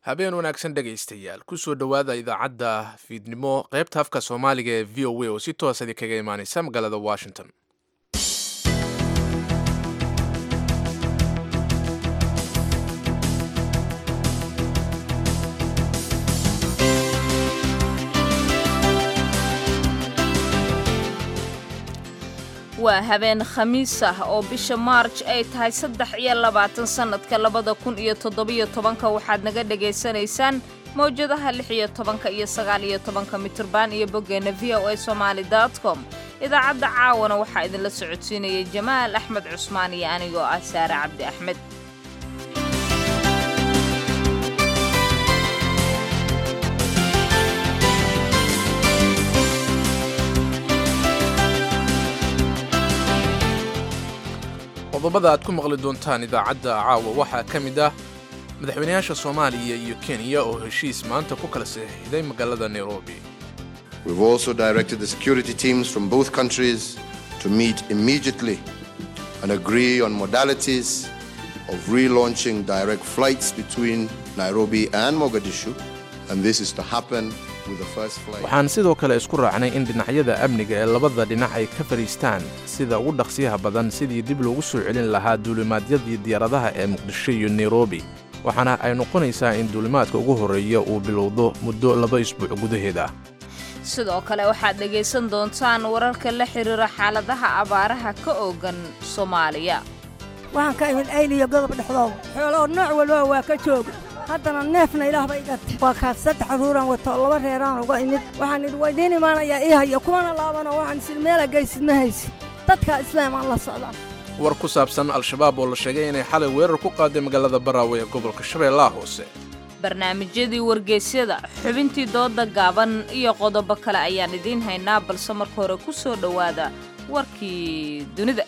habeen wanaagsan dhegaystayaal kusoo dhowaada idaacadda fiidnimo qaybta afka soomaaliga ee v o a oo si toosadi kaga imaaneysa magaalada washington waa habeen khamiis ah oo bisha maarj ay tahay saddex iyo labaatan sannadka labada kun iyo toddobiyo tobanka waxaad naga dhegaysanaysaan mawjadaha lix iyo tobanka iyo sagaal iyo tobanka mitirban iyo boggeenna v o a somaali com idaacadda caawana waxaa idinla socodsiinayay jamaal axmed cusmaan iyo anigoo ah saare cabdi axmed qodobada aad ku maqli doontaan idaacadda caawa waxaa ka mid ah madaxweynayaasha soomaaliya iyo kenya oo heshiis maanta ku kala saxiixday magaalada nairobi We've also directed the security teams from both countries to meet immediately and agree on modalities of relaunching direct flights between Nairobi and Mogadishu. And this is to happen with the first flight. waxaan sidoo kale isku raacnay in dhinacyada amniga ee labada dhinac ay ka fadhiistaan sida ugu dhaqsiyaha badan sidii dib loogu soo celin lahaa duulimaadyadii diyaaradaha ee muqdisho iyo nairobi waxaana ay noqonaysaa in duulimaadka ugu horreeya uu bilowdo muddo laba isbuuc gudaheed ah sidoo kale waxaad dhegaysan doontaan wararka la xiriira xaaladaha abaaraha ka oogan soomaaliya waxaan ka imid ayl iyo godob dhexdooda xooloo nooc walba waa ka jooga haddana neefna ilaahba igatay waa kaas saddex ruuraan wato laba reeraan uga imid waxaan idhi waydiin imaanayaa ii haya kumana laabano waxaan isil meela gaysid ma haysid dadka islaam aan la socdaa war ku saabsan al-shabaab oo la sheegay inay xalay weerar ku qaaday magaalada baraawe ee gobolka shabeellaha hoose barnaamijyadii wargeysyada xubintii dooda gaaban iyo qodobo kale ayaan idiin haynaa balse marka hore ku soo dhowaada warkii dunida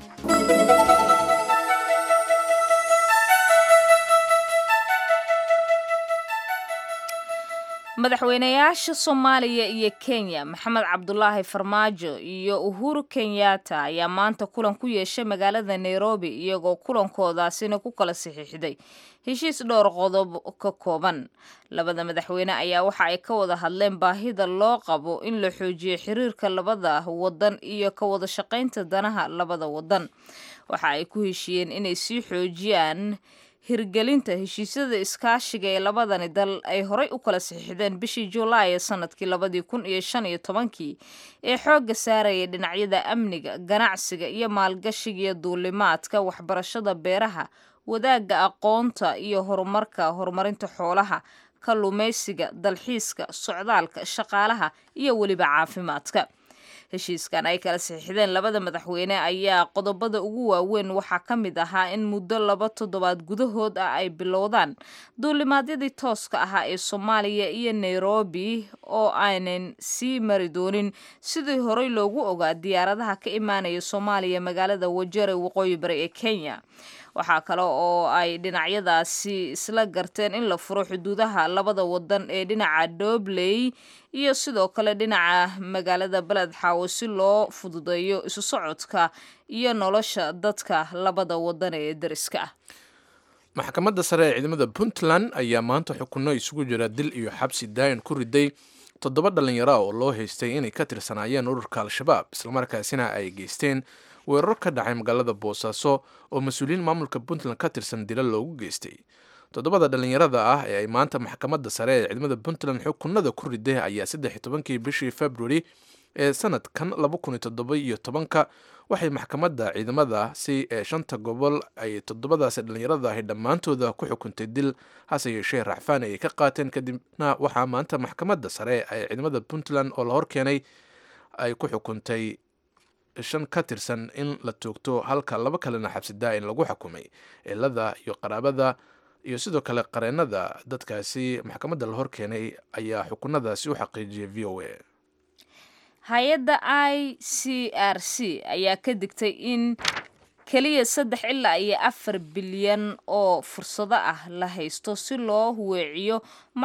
madaxweynayaasha soomaaliya iyo kenya maxamed cabdulaahi farmaajo iyo uhuru kenyatta ayaa maanta kulan ku yeeshay magaalada nairobi iyagoo kulankoodaasina ku kala saxiixday heshiis dhowr qodob ka kooban labada madaxweyne ayaa waxa ay ka wada hadleen baahida loo qabo in la xoojiyo xiriirka labada wadan iyo ka wada shaqaynta danaha labada wadan waxa ay ku heshiiyeen inay sii xoojiyaan hirgelinta heshiisyada iskaashiga ee labadani dal ay horay u kala saxiixdeen bishii julaay ee sanadkii labadii kun iyo shan iyo tobankii ee xoogga saaraya dhinacyada amniga ganacsiga iyo maalgashiga iyo duulimaadka waxbarashada beeraha wadaagga aqoonta iyo horumarka horumarinta xoolaha kalluumaysiga dalxiiska socdaalka shaqaalaha iyo weliba caafimaadka heshiiskan ay kala saxiixdeen labada madaxweyne ayaa qodobada ugu waaweyn waxaa ka mid ahaa in muddo laba toddobaad gudahood ah ay bilowdaan duulimaadyadii tooska ahaa ee soomaaliya iyo nairobi oo aanan sii mari doonin sidii horey loogu ogaa diyaaradaha ka imaanaya soomaaliya magaalada wajare waqooyi bari ee kenya waxaa kale oo ay dhinacyadaasi isla garteen in la furo xuduudaha labada wadan ee dhinaca doobley iyo sidoo kale dhinaca magaalada beled xaawo si loo fududeeyo isu socodka iyo nolosha dadka labada wadan ee dariska ah maxkamadda sare ee ciidamada puntland ayaa maanta xukunno isugu jira dil iyo xabsi daayan ku riday toddoba dhallinyara oo loo haystay inay ka tirsanaayeen ururka al-shabaab islamarkaasina ay geysteen weerar ka dhacay magaalada boosaaso oo mas-uuliyiin maamulka puntland ka tirsan dila loogu geystay toddobada dhallinyarada ah ee ay maanta maxkamadda sare ee ciidamada puntland xukunada ku riday ayaa saddex iyo tobankii bishii februari ee sanadkan laba kun iyo toddoba iyo tobanka waxay maxkamadda ciidamadaasi ee shanta gobol ay toddobadaasi dhallinyarada ahi dhammaantooda ku xukuntay dil hase yeeshee racfaan ayay ka qaateen kadibna waxaa maanta maxkamadda sare ee ciidamada puntland oo la horkeenay ay ku xukuntay shan ka tirsan in la toogto halka laba kalena xabsi daa-in lagu xukumay cilada iyo qaraabada iyo sidoo kale qareennada dadkaasi maxkamadda la horkeenay ayaa xukunadaasi u xaqiijiyay v o a hay-adda i c r c ayaa ka digtay in keliya saddex ilaa iyo afar bilyan oo fursado ah la haysto si loo weeciyo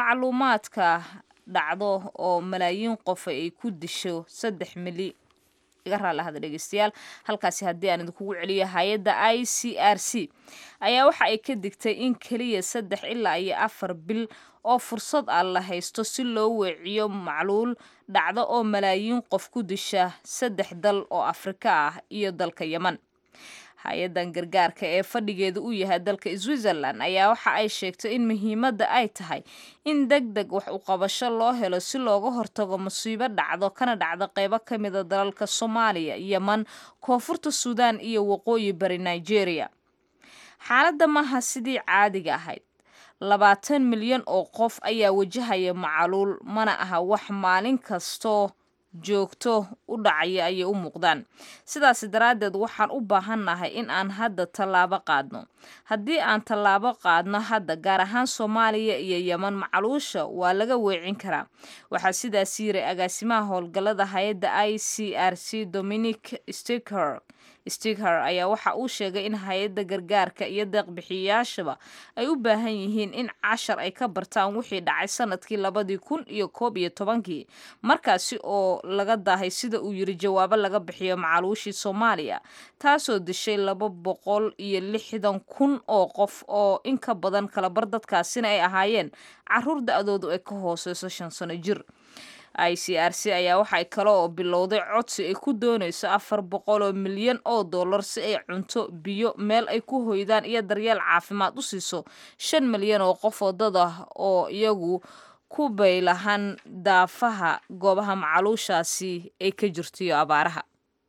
macluumaadka dhacdo oo malaayiin qof ay ku disho saddex mili iga raallahada dhegeystayaal halkaasi haddii aan idinkugu celiyo hay-adda i c r c ayaa waxa ay ka digtay in keliya saddex ilaa iyo afar bil oo fursad ah la haysto si loo weeciyo macluul dhacdo oo malaayiin qof ku disha saddex dal oo afrika ah iyo dalka yeman hay-adan gargaarka ee fadhigeedu u yahay dalka switzerland ayaa waxa ay sheegtay in muhiimadda ay tahay in deg deg wax u qabasho loo helo si looga hortago musiibo dhacdo kana dhacdo qeybo ka mida dalalka soomaaliya yeman koonfurta suudaan iyo waqooyi bari nigeria xaaladda maaha sidii caadiga ahayd labaatan milyan oo qof ayaa wajahaya macaluul mana aha wax maalin kastoo joogto u dhacaya ayay u muuqdaan sidaas daraaddeed waxaan u baahannahay in aan hadda tallaabo qaadno haddii aan tallaabo qaadno hadda gaar ahaan soomaaliya iyo yeman macaluusha waa laga weecin karaa waxaa sidaas yiri agaasimaha howlgallada hay-adda i c r c dominic sticker sticker ayaa waxa uu sheegay in hay-adda gargaarka iyo deeqbixiyayaashaba ay u baahan yihiin in cashar ay ka bartaan wixii dhacay sanadkii labadii kun iyo koob iyo tobankii markaasi oo laga daahay sida uu yiri jawaabo laga bixiyo macaluushii soomaaliya taasoo dishay laba boqol iyo lixdan kun oo qof oo in ka badan kalabar dadkaasina ay ahaayeen caruur da-doodu ay ka hooseyso shan sano jir i c r c ayaa waxay kale oo bilowday codsi ay ku doonayso afar boqol oo milyan oo dollar si ay cunto biyo meel ay ku hoydaan iyo daryeel caafimaad u siiso shan milyan oo qof oo dad ah oo iyagu ku baylahan daafaha goobaha macaluushaasi ay ka jirto iyo abaaraha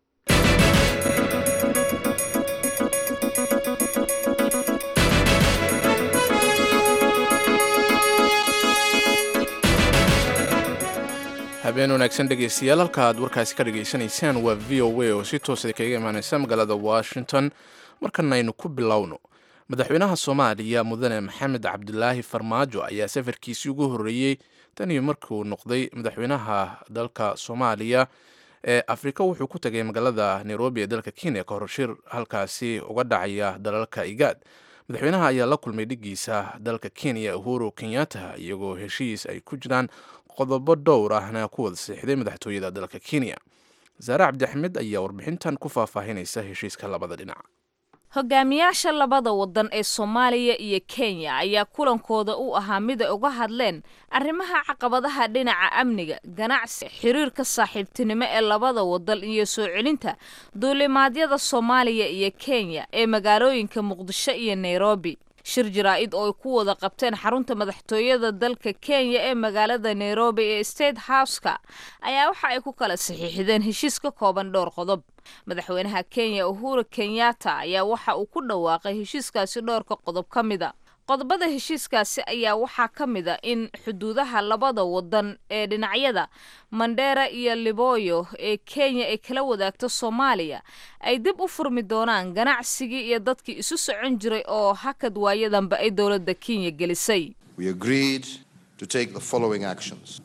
habeen wanaagsan dhegaystayaal halka aad warkaasi ka dhagaysanaysaan waa v o a oo si toosa kaga imaaneysa magaalada washington markana aynu ku bilowno madaxweynaha soomaaliya mudane maxamed cabdilaahi farmaajo ayaa safarkiisii ugu horreeyey tan iyo markuu noqday madaxweynaha dalka soomaaliya ee afrika wuxuu ku tagay magaalada nairobi ee dalka kenya ka hor shir halkaasi uga dhacaya dalalka igaad madaxweynaha ayaa la kulmay dhigiisa dalka kenya uhuru kenyatta iyagoo heshiis ay ku jiraan qodobo dhowr ahna ku wada seexday madaxtooyada dalka kenya saare cabdixmed ayaa warbixintan ku faahfaahinaysa heshiiska labada dhinac hogaamiyaasha labada wadan ee soomaaliya iyo kenya ayaa kulankooda u ahaa mid ay uga hadleen arrimaha caqabadaha dhinaca amniga ganacsi xiriirka saaxiibtinimo ee labada wadan iyo soo celinta duulimaadyada soomaaliya iyo kenya ee magaalooyinka muqdisho iyo nairobi shir jaraa-id oo ay ku wada qabteen xarunta madaxtooyada dalka kenya ee magaalada nairobi ee state houseka ayaa waxa ay ku kala saxiixdeen heshiis ka kooban dhowr qodob madaxweynaha kenya uhuru kenyatta ayaa waxa uu ku dhawaaqay heshiiskaasi dhowrka qodob ka mida qodobada heshiiskaasi ayaa waxaa ka mid a in xuduudaha labada wadan ee dhinacyada mandheera iyo liboyo ee kenya ay kala wadaagto soomaaliya ay dib u furmi doonaan ganacsigii iyo dadkii isu socon jiray oo hakad waayadanba ay dowladda kenya gelisay We agreed to take the following actions.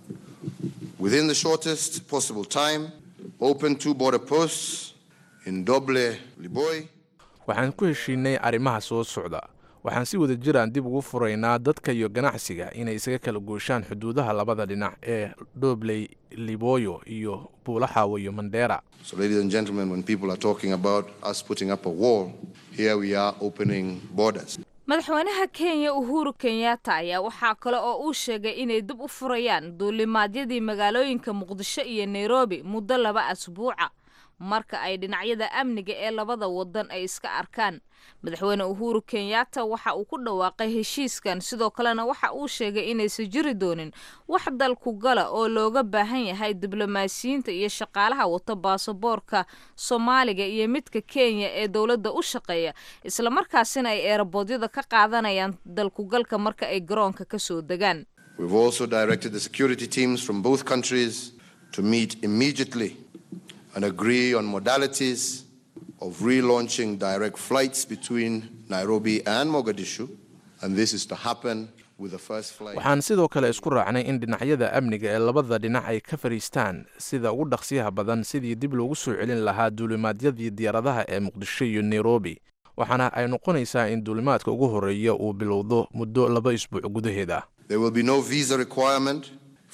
Within the shortest possible time, open two border posts in Doble, Liboy, waxaan ku heshiinay arrimaha soo socda waxaan si wada jiraan dib ugu furaynaa dadka iyo ganacsiga inay isaga kala gooshaan xuduudaha labada dhinac ee dhobley liboyo iyo buulaxaawo iyo mandheera So, ladies and gentlemen, when people are talking about us putting up a wall, here we are opening borders. madaxweynaha kenya uhuru kenyatta ayaa waxaa kale oo uu sheegay inay dib u furayaan duulimaadyadii magaalooyinka muqdisho iyo nairobi muddo laba asbuuca marka ay dhinacyada amniga ee labada wadan ay iska arkaan madaxweyne uhuru kenyatta waxa uu ku dhawaaqay heshiiskan sidoo kalena waxa uu sheegay inaysan jiri doonin wax dalku gala oo looga baahan yahay diblomaasiyiinta iyo shaqaalaha wata baasaboorka soomaaliga iyo midka kenya ee dowladda u shaqeeya islamarkaasina ay eeraboodyada ka qaadanayaan dalkugalka marka ay garoonka kasoo degaan We've also directed the security teams from both countries to meet immediately and agree on modalities of relaunching direct flights between Nairobi and Mogadishu. And this is to happen with the first flight. waxaan sidoo kale isku raacnay in dhinacyada amniga ee labada dhinac ay ka fadhiistaan sida ugu dhaqsiyaha badan sidii dib loogu soo celin lahaa duulimaadyadii diyaaradaha ee muqdisho iyo nairobi waxaana ay noqonaysaa in duulimaadka ugu horreeya uu bilowdo muddo laba isbuuc gudaheed ah There will be no visa requirement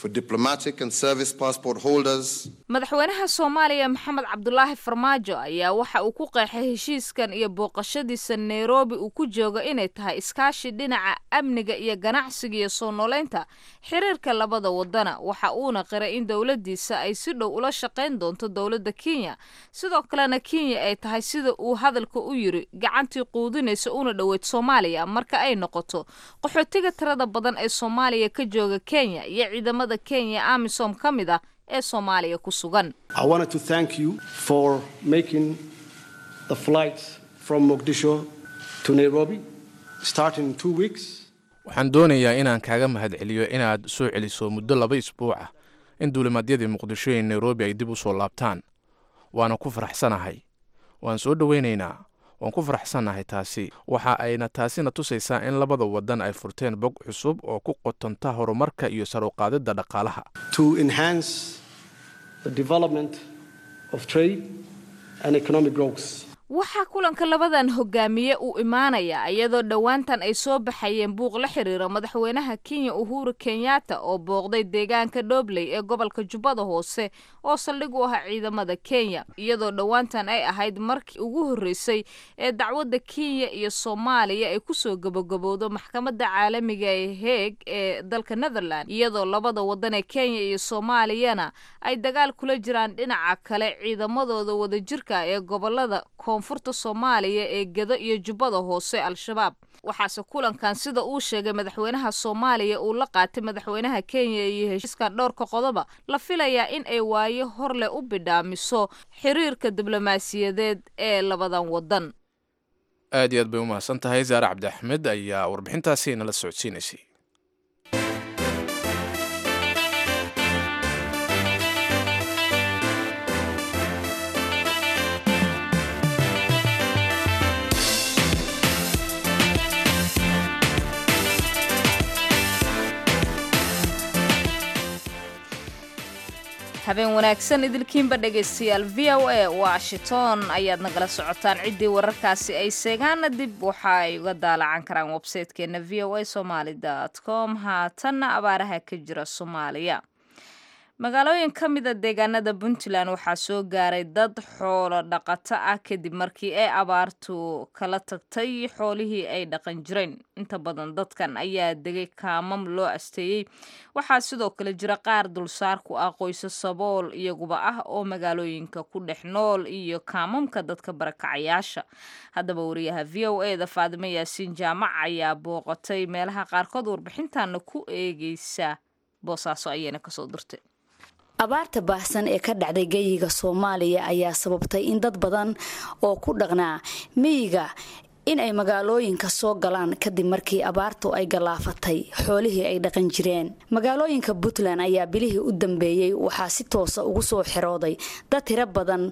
for diplomatic and service passport holders madaxweynaha soomaaliya maxamed cabdulaahi farmaajo ayaa waxa uu ku qeexay heshiiskan iyo booqashadiisa nairobi uu ku joogo inay tahay iskaashi dhinaca amniga iyo ganacsiga iyo soo noolaynta xiriirka labada wadana waxa uuna qiray in dowladiisa ay si dhow ula shaqayn doonto dowladda kenya sidoo kalena kenya ay tahay sida uu hadalka u yiri gacantii quudinaysa una dhoweyd soomaaliya marka ay noqoto qaxootiga tirada badan ee soomaaliya ka jooga kenya iyo ciidamada kenya amisom ka mid ah ee soomaaliya ku sugan I wanted to thank you for making the flight from Mogadishu to Nairobi, starting in two weeks. waxaan doonayaa inaan kaaga mahadceliyo inaad soo celiso muddo laba isbuuc ah in duulimaadyadii muqdisho ee nairobi ay dib u soo laabtaan waana ku faraxsanahay waan soo dhowaynaynaa waan ku faraxsannahay taasi waxa ayna taasina tusaysaa in labada waddan ay furteen bog cusub oo ku qotonta horumarka iyo saruqaadidda dhaqaalaha to enhance the development of trade and economic growth. waxaa kulanka labadan hogaamiye uu imaanaya iyadoo dhowaantan ay soo baxayeen buuq la xiriira madaxweynaha kenya uhuru kenyatta oo booqday deegaanka dhobley ee gobolka jubbada hoose oo saldhig u ah ciidamada kenya iyadoo dhowaantan ay ahayd markii ugu horreysay ee dacwadda kenya iyo soomaaliya ay kusoo gabagabowdo maxkamadda caalamiga ee heeg ee dalka netherland iyadoo labada waddan ee kenya iyo soomaaliyana ay dagaal kula jiraan dhinaca kale ciidamadooda wadajirka ee gobolada koonfurta soomaaliya ee gedo iyo jubbada hoose al-shabaab waxaase kulankan sida uu sheegay madaxweynaha soomaaliya uu la qaatay madaxweynaha kenya iyo heshiiskan dhowrka qodoba la filayaa in ay waayo hor leh u bidhaamiso xiriirka diblomaasiyadeed ee labadan waddan aad iyo aad bay u mahadsan tahay saare cabdi axmed ayaa warbixintaasi nala socodsiinaysay habeen wanaagsan idilkiinba dhegaystayaal v o a washington ayaad nagala socotaan ciddii wararkaasi ay seegaana dib waxa ay uga daalacan karaan websaytekeena v o a somaly com haatanna abaaraha ka jira soomaaliya magaalooyin ka mida deegaanada puntland waxaa soo gaaray dad xoolo dhaqato ah kadib markii ay abaartu kala tagtay xoolihii ay dhaqan jireen inta badan dadkan ayaa degay kaamam loo asteeyey waxaa sidoo kale jira qaar dulsaar ku ah qoyso sabool iyaguba ah oo magaalooyinka ku dhex nool iyo kaamamka dadka barakacayaasha haddaba wariyaha v o e da faadimo yaasiin jaamac ayaa booqatay meelaha qaarkood warbixintaana ku eegeysa boosaaso ayayna kasoo dirtay abaarta baahsan ee ka dhacday geyiga soomaaliya ayaa sababtay in dad badan oo ku dhaqnaa miyiga in ay magaalooyinka soo galaan kadib markii abaartu ay gallaafatay xoolihii ay dhaqan jireen magaalooyinka puntland ayaa bilihii u dambeeyey waxaa si toosa ugu soo xirooday dad tiro badan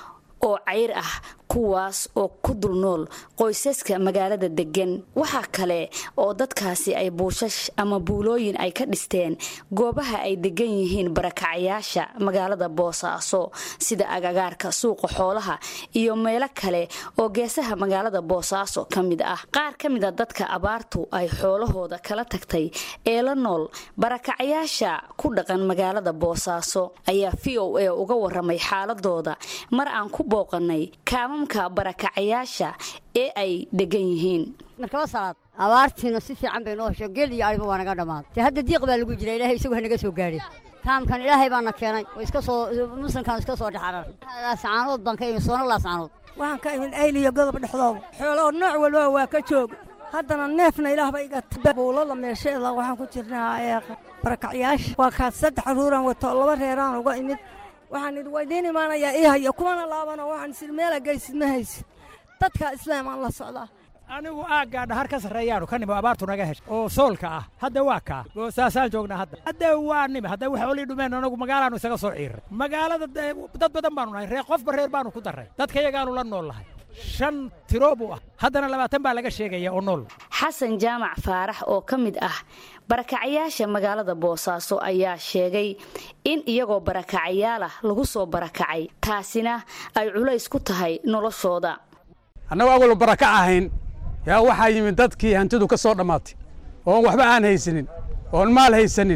oo cayr ah kuwaas oo ku dul nool qoysaska magaalada degan waxaa kale oo dadkaasi ay buushash ama buulooyin ay ka dhisteen goobaha ay degan yihiin barakacayaasha magaalada boosaaso sida agagaarka suuqa xoolaha iyo meelo kale oo geesaha magaalada boosaaso ka mid ah qaar ka mid a dadka abaartu ay xoolahooda kala tagtay ee la nool barakacayaasha ku dhaqan magaalada boosaaso ayaa v o a uga waramay xaaladooda mar aan ku booqanay kaamamka barakacayaasha ee ay degan yihiin markaba salaad abaartiina si fiican bay noo hesho geel iyo ariba waa naga dhammaad dee hadda diiq baa lagu jira ilaahay isagu hanaga soo gaadhay kaamkan ilaahay baana keenay oo iska soo muslimkan iska soo dhexarar laascaanood baan ka imi soona laascaanood waxaan ka imin ayl iyo godob dhexdooda xooloo nooc walba waa ka jooga haddana neefna ilaahba iga buulada meesheeda waxaan ku jirnaa ee barakacyaasha waa kaas saddex ruuraan wato laba reeraan uga imid waxaan idhi waydiin imaanayaa ii haya kumana laabano waxaan isidhi meela geysid ma haysid dadka islaamaan la socdaa anigu aaggaa dhahar ka sarreeyaanu ka nimo abaartu naga heshay oo soolka ah hadda waa kaa goosaasaan joognaa hadda hadda waa nimi hadda wax olii dhumeen anagu magaalaanu isaga soo ciiray magaalada dad badan baanu nahay reer qofba reer baanu ku darray dadka yagaanu la nool lahay shan tiro buu ah haddana labaatan baa laga sheegaya oo nool xasan jaamac faarax oo ka mid ah barakacayaasha magaalada boosaaso ayaa sheegay in iyagoo barakacayaalah lagu soo barakacay taasina ay culays ku tahay noloshooda annagu awalba barakac ahayn yaa waxaa yimid dadkii hantidu ka soo dhammaatay oon waxba aan haysanin oon maal haysanin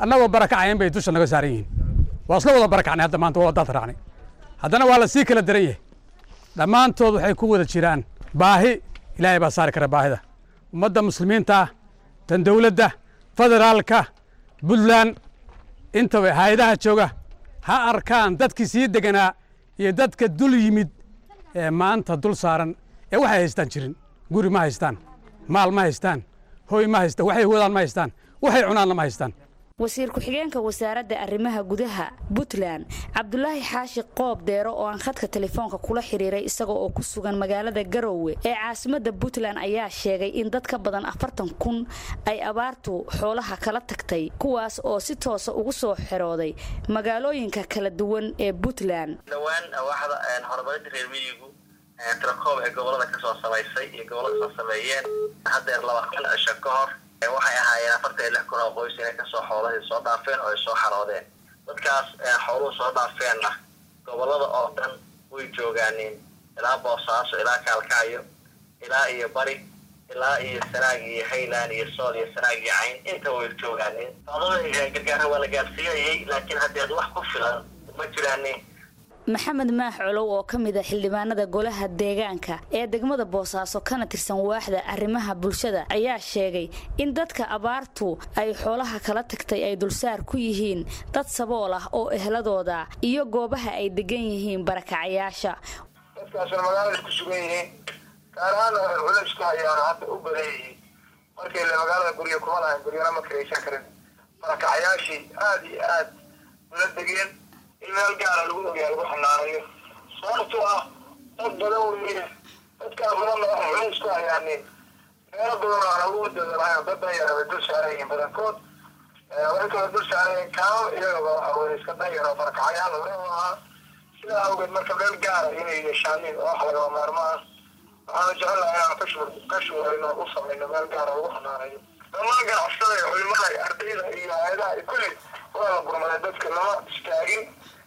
annagoo barakacayn bay dusha naga saaran yihiin waa isla wada barakacnay hadda maanta waa wadaad raacnay haddana waa la sii kala daran yahay dhammaantood waxay ku wada jiraan baahi ilaahay baa saari kara baahida ummadda muslimiinta ah tan dowladda federaalka puntland intaba hay-adaha jooga ha arkaan dadkii sii deganaa iyo dadka dul yimid ee maanta dul saaran ee waxay haystaan jirin guri ma haystaan maal ma haystaan hoy ma haystaan waxay wadaan ma haystaan waxay cunaanna ma haystaan wasiir ku-xigeenka wasaaradda arrimaha gudaha puntland cabdulaahi xaashi qoob deero oo aan khadka telefoonka kula xiriiray isaga oo ku sugan magaalada garowe ee caasimadda puntland ayaa sheegay in dad ka badan afartan kun ay abaartu xoolaha kala tagtay kuwaas oo si toosa ugu soo xerooday magaalooyinka kala duwan ee puntland dhowaan waaxda horumarinta reer miyigu tirakoob ee gobolada kasoo samaysay iyo gobolada kasoo sameeyeen haddeer laba kun cisho ka hor waxay ahaayeen afartan iyo lix kun oo qoys inay kasoo xoolahii soo dhaafeen oo ay soo xaroodeen dadkaas xooluhu soo dhaafeenna gobolada oo dhan way joogaaneen ilaa boosaaso ilaa kaalkacyo ilaa iyo bari ilaa iyo sanaag iyo hayland iyo sool iyo sanaag iyo cayn inta way joogaaneen socdada gargaara waa la gaarsiinayay laakiin haddeed wax ku filan ma jiraanin maxamed maax colow oo ka mid a xildhibaanada golaha deegaanka ee degmada boosaaso kana tirsan waaxda arrimaha bulshada ayaa sheegay in dadka abaartu ay xoolaha kala tagtay ay dulsaar ku yihiin dad sabool ah oo ehladooda iyo goobaha ay degan yihiin barakacayaasha dadkaasna magaalada ku sugan yihiin gaar ahaan culayska ayaana hadda u badan yihiin markay le magaalada guryo kuma lahayn guryana ma karaysan karin barakacayaashii aada iyo aad ula degeen in meel gaara lagu ogyaa lagu xanaanayo sababtoo ah dad badan weeye dadkaa badanna waxay culays ku hayaanin meelo badan oo aan ugu wadada lahayn dad danyara bay dul saaran yihiin badankood waxay kala dul saaran yihiin kaamo iyagaba waxa weye iska danyaro barakacayaal hore u ahaa sidaa awgeed marka meel gaara inay yeeshaanin oo wax lagaba maarmo ah waxaana jecelahay inaan kashur kashuurayno u samayno meel gaara lagu xanaanayo dhammaan ganacsatada iyo culimada iyo ardayda iyo hay-adaha iyo kulli waa la gurmaday dadka lama istaagin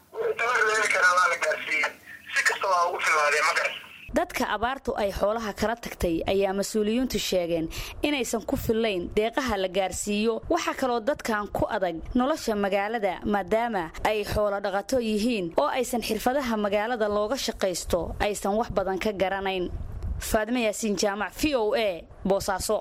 dadka abaartu ay xoolaha kala tagtay ayaa mas-uuliyiintu sheegeen inaysan ku fillayn deeqaha la gaarsiiyo waxaa kaloo dadkan ku adag nolosha magaalada maadaama ay xoolo dhaqato yihiin oo aysan xirfadaha magaalada looga shaqaysto aysan wax badan ka garanayn faadime yaasiin jaamac v o a boosaaso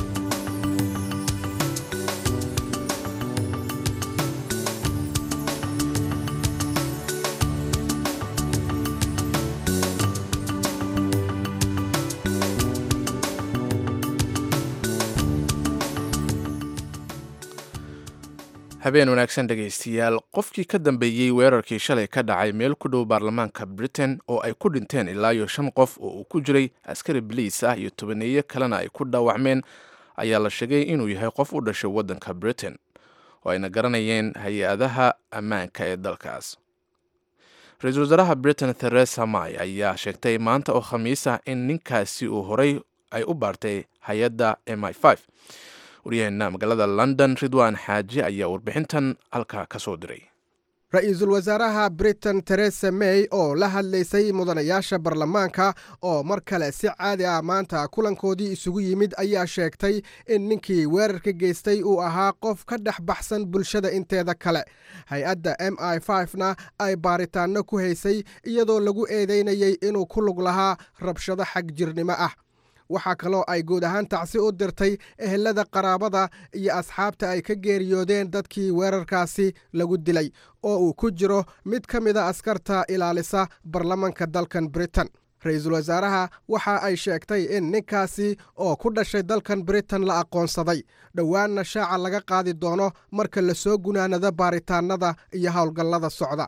habeen wanaagsan dhegaystayaal qofkii ka dambeeyey weerarkii shalay ka dhacay meel ku dhow baarlamaanka britain oo ay ku dhinteen ilaa iyo shan qof oo uu ku jiray askari baliis ah iyo tobaneeye kalena ay ku dhaawacmeen ayaa la sheegay inuu yahay qof u dhashay waddanka britain oo ayna garanayeen hay-adaha ammaanka ee dalkaas ra-iisul wasaaraha britain theresa may ayaa sheegtay maanta oo khamiis ah in ninkaasi uu horay ay u baartay hay-adda m i waryaheena magaalada london ridwan xaaji ayaa warbixintan halkaa ka soo diray ra-iisul wasaaraha britain teresa may oo la hadlaysay mudanayaasha baarlamaanka oo mar kale si caadi ah maanta kulankoodii isugu yimid ayaa sheegtay in ninkii weerarka geystay uu ahaa qof ka dhex baxsan bulshada inteeda kale hay-adda m i na ay baaritaanno ku haysay iyadoo lagu eedeynayay inuu ku lug lahaa rabshado xag jirnimo ah waxaa kaloo ay guud ahaan tacsi u dirtay ehelada qaraabada iyo asxaabta ay ka geeriyoodeen dadkii weerarkaasi lagu dilay oo uu ku jiro mid ka mida askarta ilaalisa baarlamanka dalkan britain ra-iisul wasaaraha waxa ay sheegtay in ninkaasi oo ku dhashay dalkan britain la aqoonsaday dhowaanna shaaca laga qaadi doono marka la soo gunaanado baaritaanada iyo howlgallada socda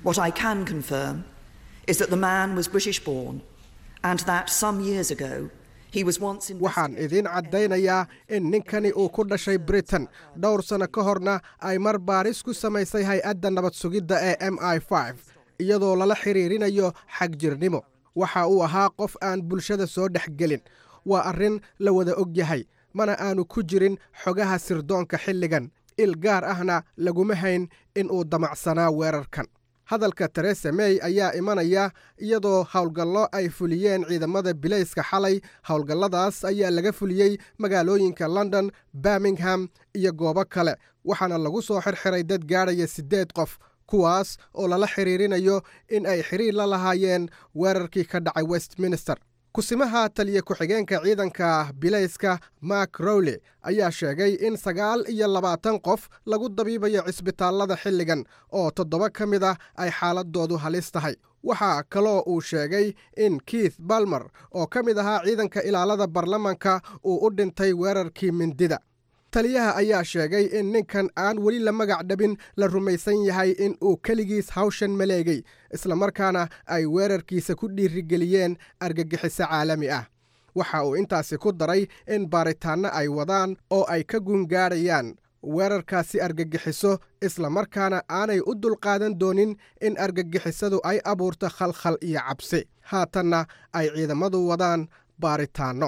waxaan idiin caddaynayaa in ninkani uu ku dhashay britain dhowr sanno ka horna ay mar baaris ku samaysay hay-adda nabad sugidda ee m i iyadoo lala xiriirinayo xagjirnimo waxa uu ahaa qof aan bulshada soo dhex gelin waa arrin la wada og yahay mana aanu ku jirin xogaha sirdoonka xilligan il gaar ahna laguma hayn in uu damacsanaa weerarkan hadalka teresa mey ayaa imanaya iyadoo howlgallo ay fuliyeen ciidamada bilayska xalay howlgalladaas ayaa laga fuliyey magaalooyinka london birmingham iyo goobo kale waxaana lagu soo xirxiray dad gaadhaya siddeed qof kuwaas oo lala xiriirinayo in ay xiriir la lahaayeen weerarkii ka dhacay westminster kusimaha taliya ku-xigeenka ciidanka bilayska mark rowley ayaa sheegay in sagaal iyo labaatan qof lagu dabiibayo cisbitaallada xilligan oo toddoba ka mid ah ay xaaladoodu halis tahay waxaa kaloo uu sheegay in keith balmer oo ka mid ahaa ciidanka ilaalada baarlamanka uu u dhintay weerarkii mindida taliyaha ayaa sheegay in ninkan aan weli la magac dhabin la rumaysan yahay in uu keligiis hawshan maleegay islamarkaana ay weerarkiisa ku dhiirigeliyeen argagixiso caalami ah waxa uu intaasi ku daray in baaritaanno ay wadaan oo ay ka gungaadhayaan weerarkaasi argagixiso islamarkaana aanay u dulqaadan doonin in argagixisadu ay abuurto khalkhal iyo cabsi haatanna ay ciidamadu wadaan baaritaanno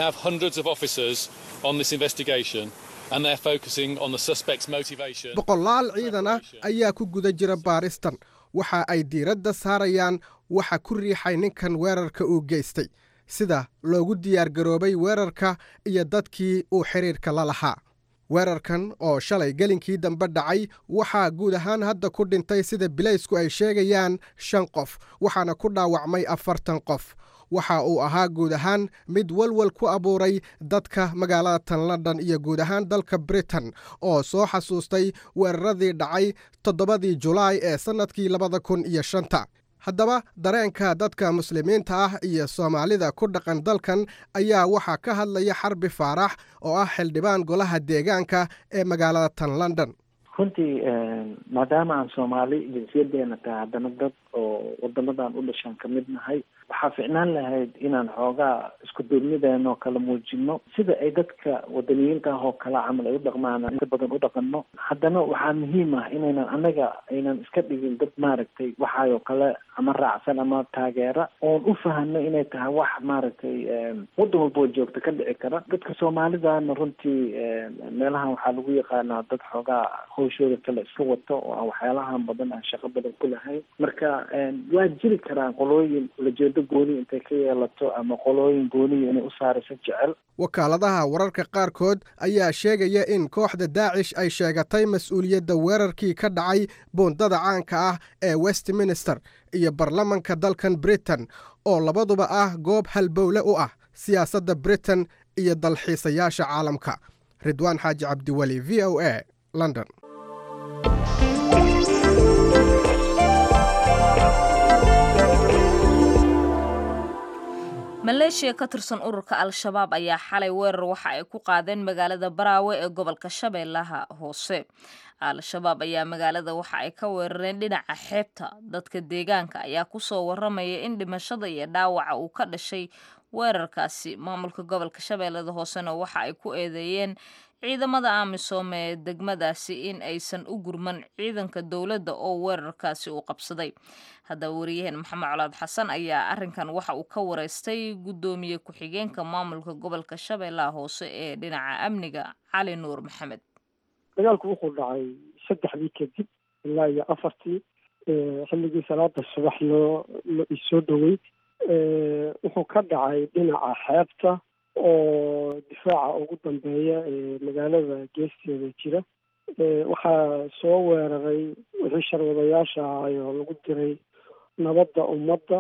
boqolaal ciidan ah ayaa ku guda jira baaristan waxa ay diiradda saarayaan waxa ku riixay ninkan weerarka uu geystay sida loogu diyaargaroobay weerarka iyo dadkii uu xidhiirka la lahaa weerarkan oo shalay gelinkii dambe dhacay waxaa guud ahaan hadda ku dhintay sida bilaysku ay sheegayaan shan qof waxaana ku dhaawacmay afartan qof waxa uu ahaa guud ahaan mid walwal ku abuuray dadka magaalada tan london iyo guud ahaan dalka britain oo soo xasuustay weeraradii dhacay toddobadii julaay ee sannadkii labada kun iyo shanta haddaba dareenka dadka muslimiinta ah iyo soomaalida ku dhaqan dalkan ayaa waxaa ka hadlaya xarbi faarax oo ah xildhibaan golaha deegaanka ee magaalada tan london runtii maadaama aan soomaali jinsiyadeena tahay haddana dad oo wadamadan u dhashaan kamid nahay waxaa ficnaan lahayd inaan xoogaa isku duubnideena oo kala muujino sida ay dadka wadaniyiinta ah oo kale camal ay u dhaqmaan inta badan u dhaqano haddana waxaa muhiim ah inaynan annaga aynan iska dhigin dad maaragtay waxaayoo kale ama raacsan ama taageera oon u fahano inay tahay wax maaragtay waddan walba oo joogta ka dhici kara dadka soomaalidana runtii meelahan waxaa lagu yaqaanaa dad xoogaa hawshooda kale iska wato oo aan waxyaalahan badan aan shaqo badan ku lahayn marka waa jiri karaan qolooyin ulajeedo gooni intay ka yeelato ama qolooyin gooniya inay u saarayso jecel wakaaladaha wararka qaarkood ayaa sheegaya in kooxda daacish ay sheegatay mas-uuliyadda weerarkii ka dhacay buundada caanka ah ee westminster iyo baarlamanka dalkan britain oo labaduba ah goob halbowle u ah siyaasadda britain iyo dalxiisayaasha caalamka ridwaan xaaji cabdiweli v o a london maleeshiya ka tirsan ururka al-shabaab ayaa xalay weerar waxa ay ku qaadeen magaalada baraawe ee gobolka shabeellaha hoose al-shabaab ayaa magaalada waxa ay ka weerareen dhinaca xeebta dadka deegaanka ayaa kusoo waramaya in dhimashada iyo dhaawaca uu ka dhashay weerarkaasi maamulka gobolka shabeellada hoosena waxa ay ku eedeeyeen ciidamada amisom ee degmadaasi in aysan u gurman ciidanka dowladda oo weerarkaasi uu qabsaday haddaba wariyaheen maxamed colaad xasan ayaa arrinkan waxa uu ka wareystay guddoomiye ku-xigeenka maamulka gobolka shabeellaha hoose ee dhinaca amniga cali nuur maxamed dagaalku wuxuu dhacay saddexdii kadib ilaa iyo afartii xilligii salaada subax loo lo isoo dhowey wuxuu ka dhacay dhinaca xeebta oo difaaca ugu dambeeya ee magaalada geesteeda jira waxaa soo weeraray wixii sharwadayaasha ahay oo lagu diray nabadda ummadda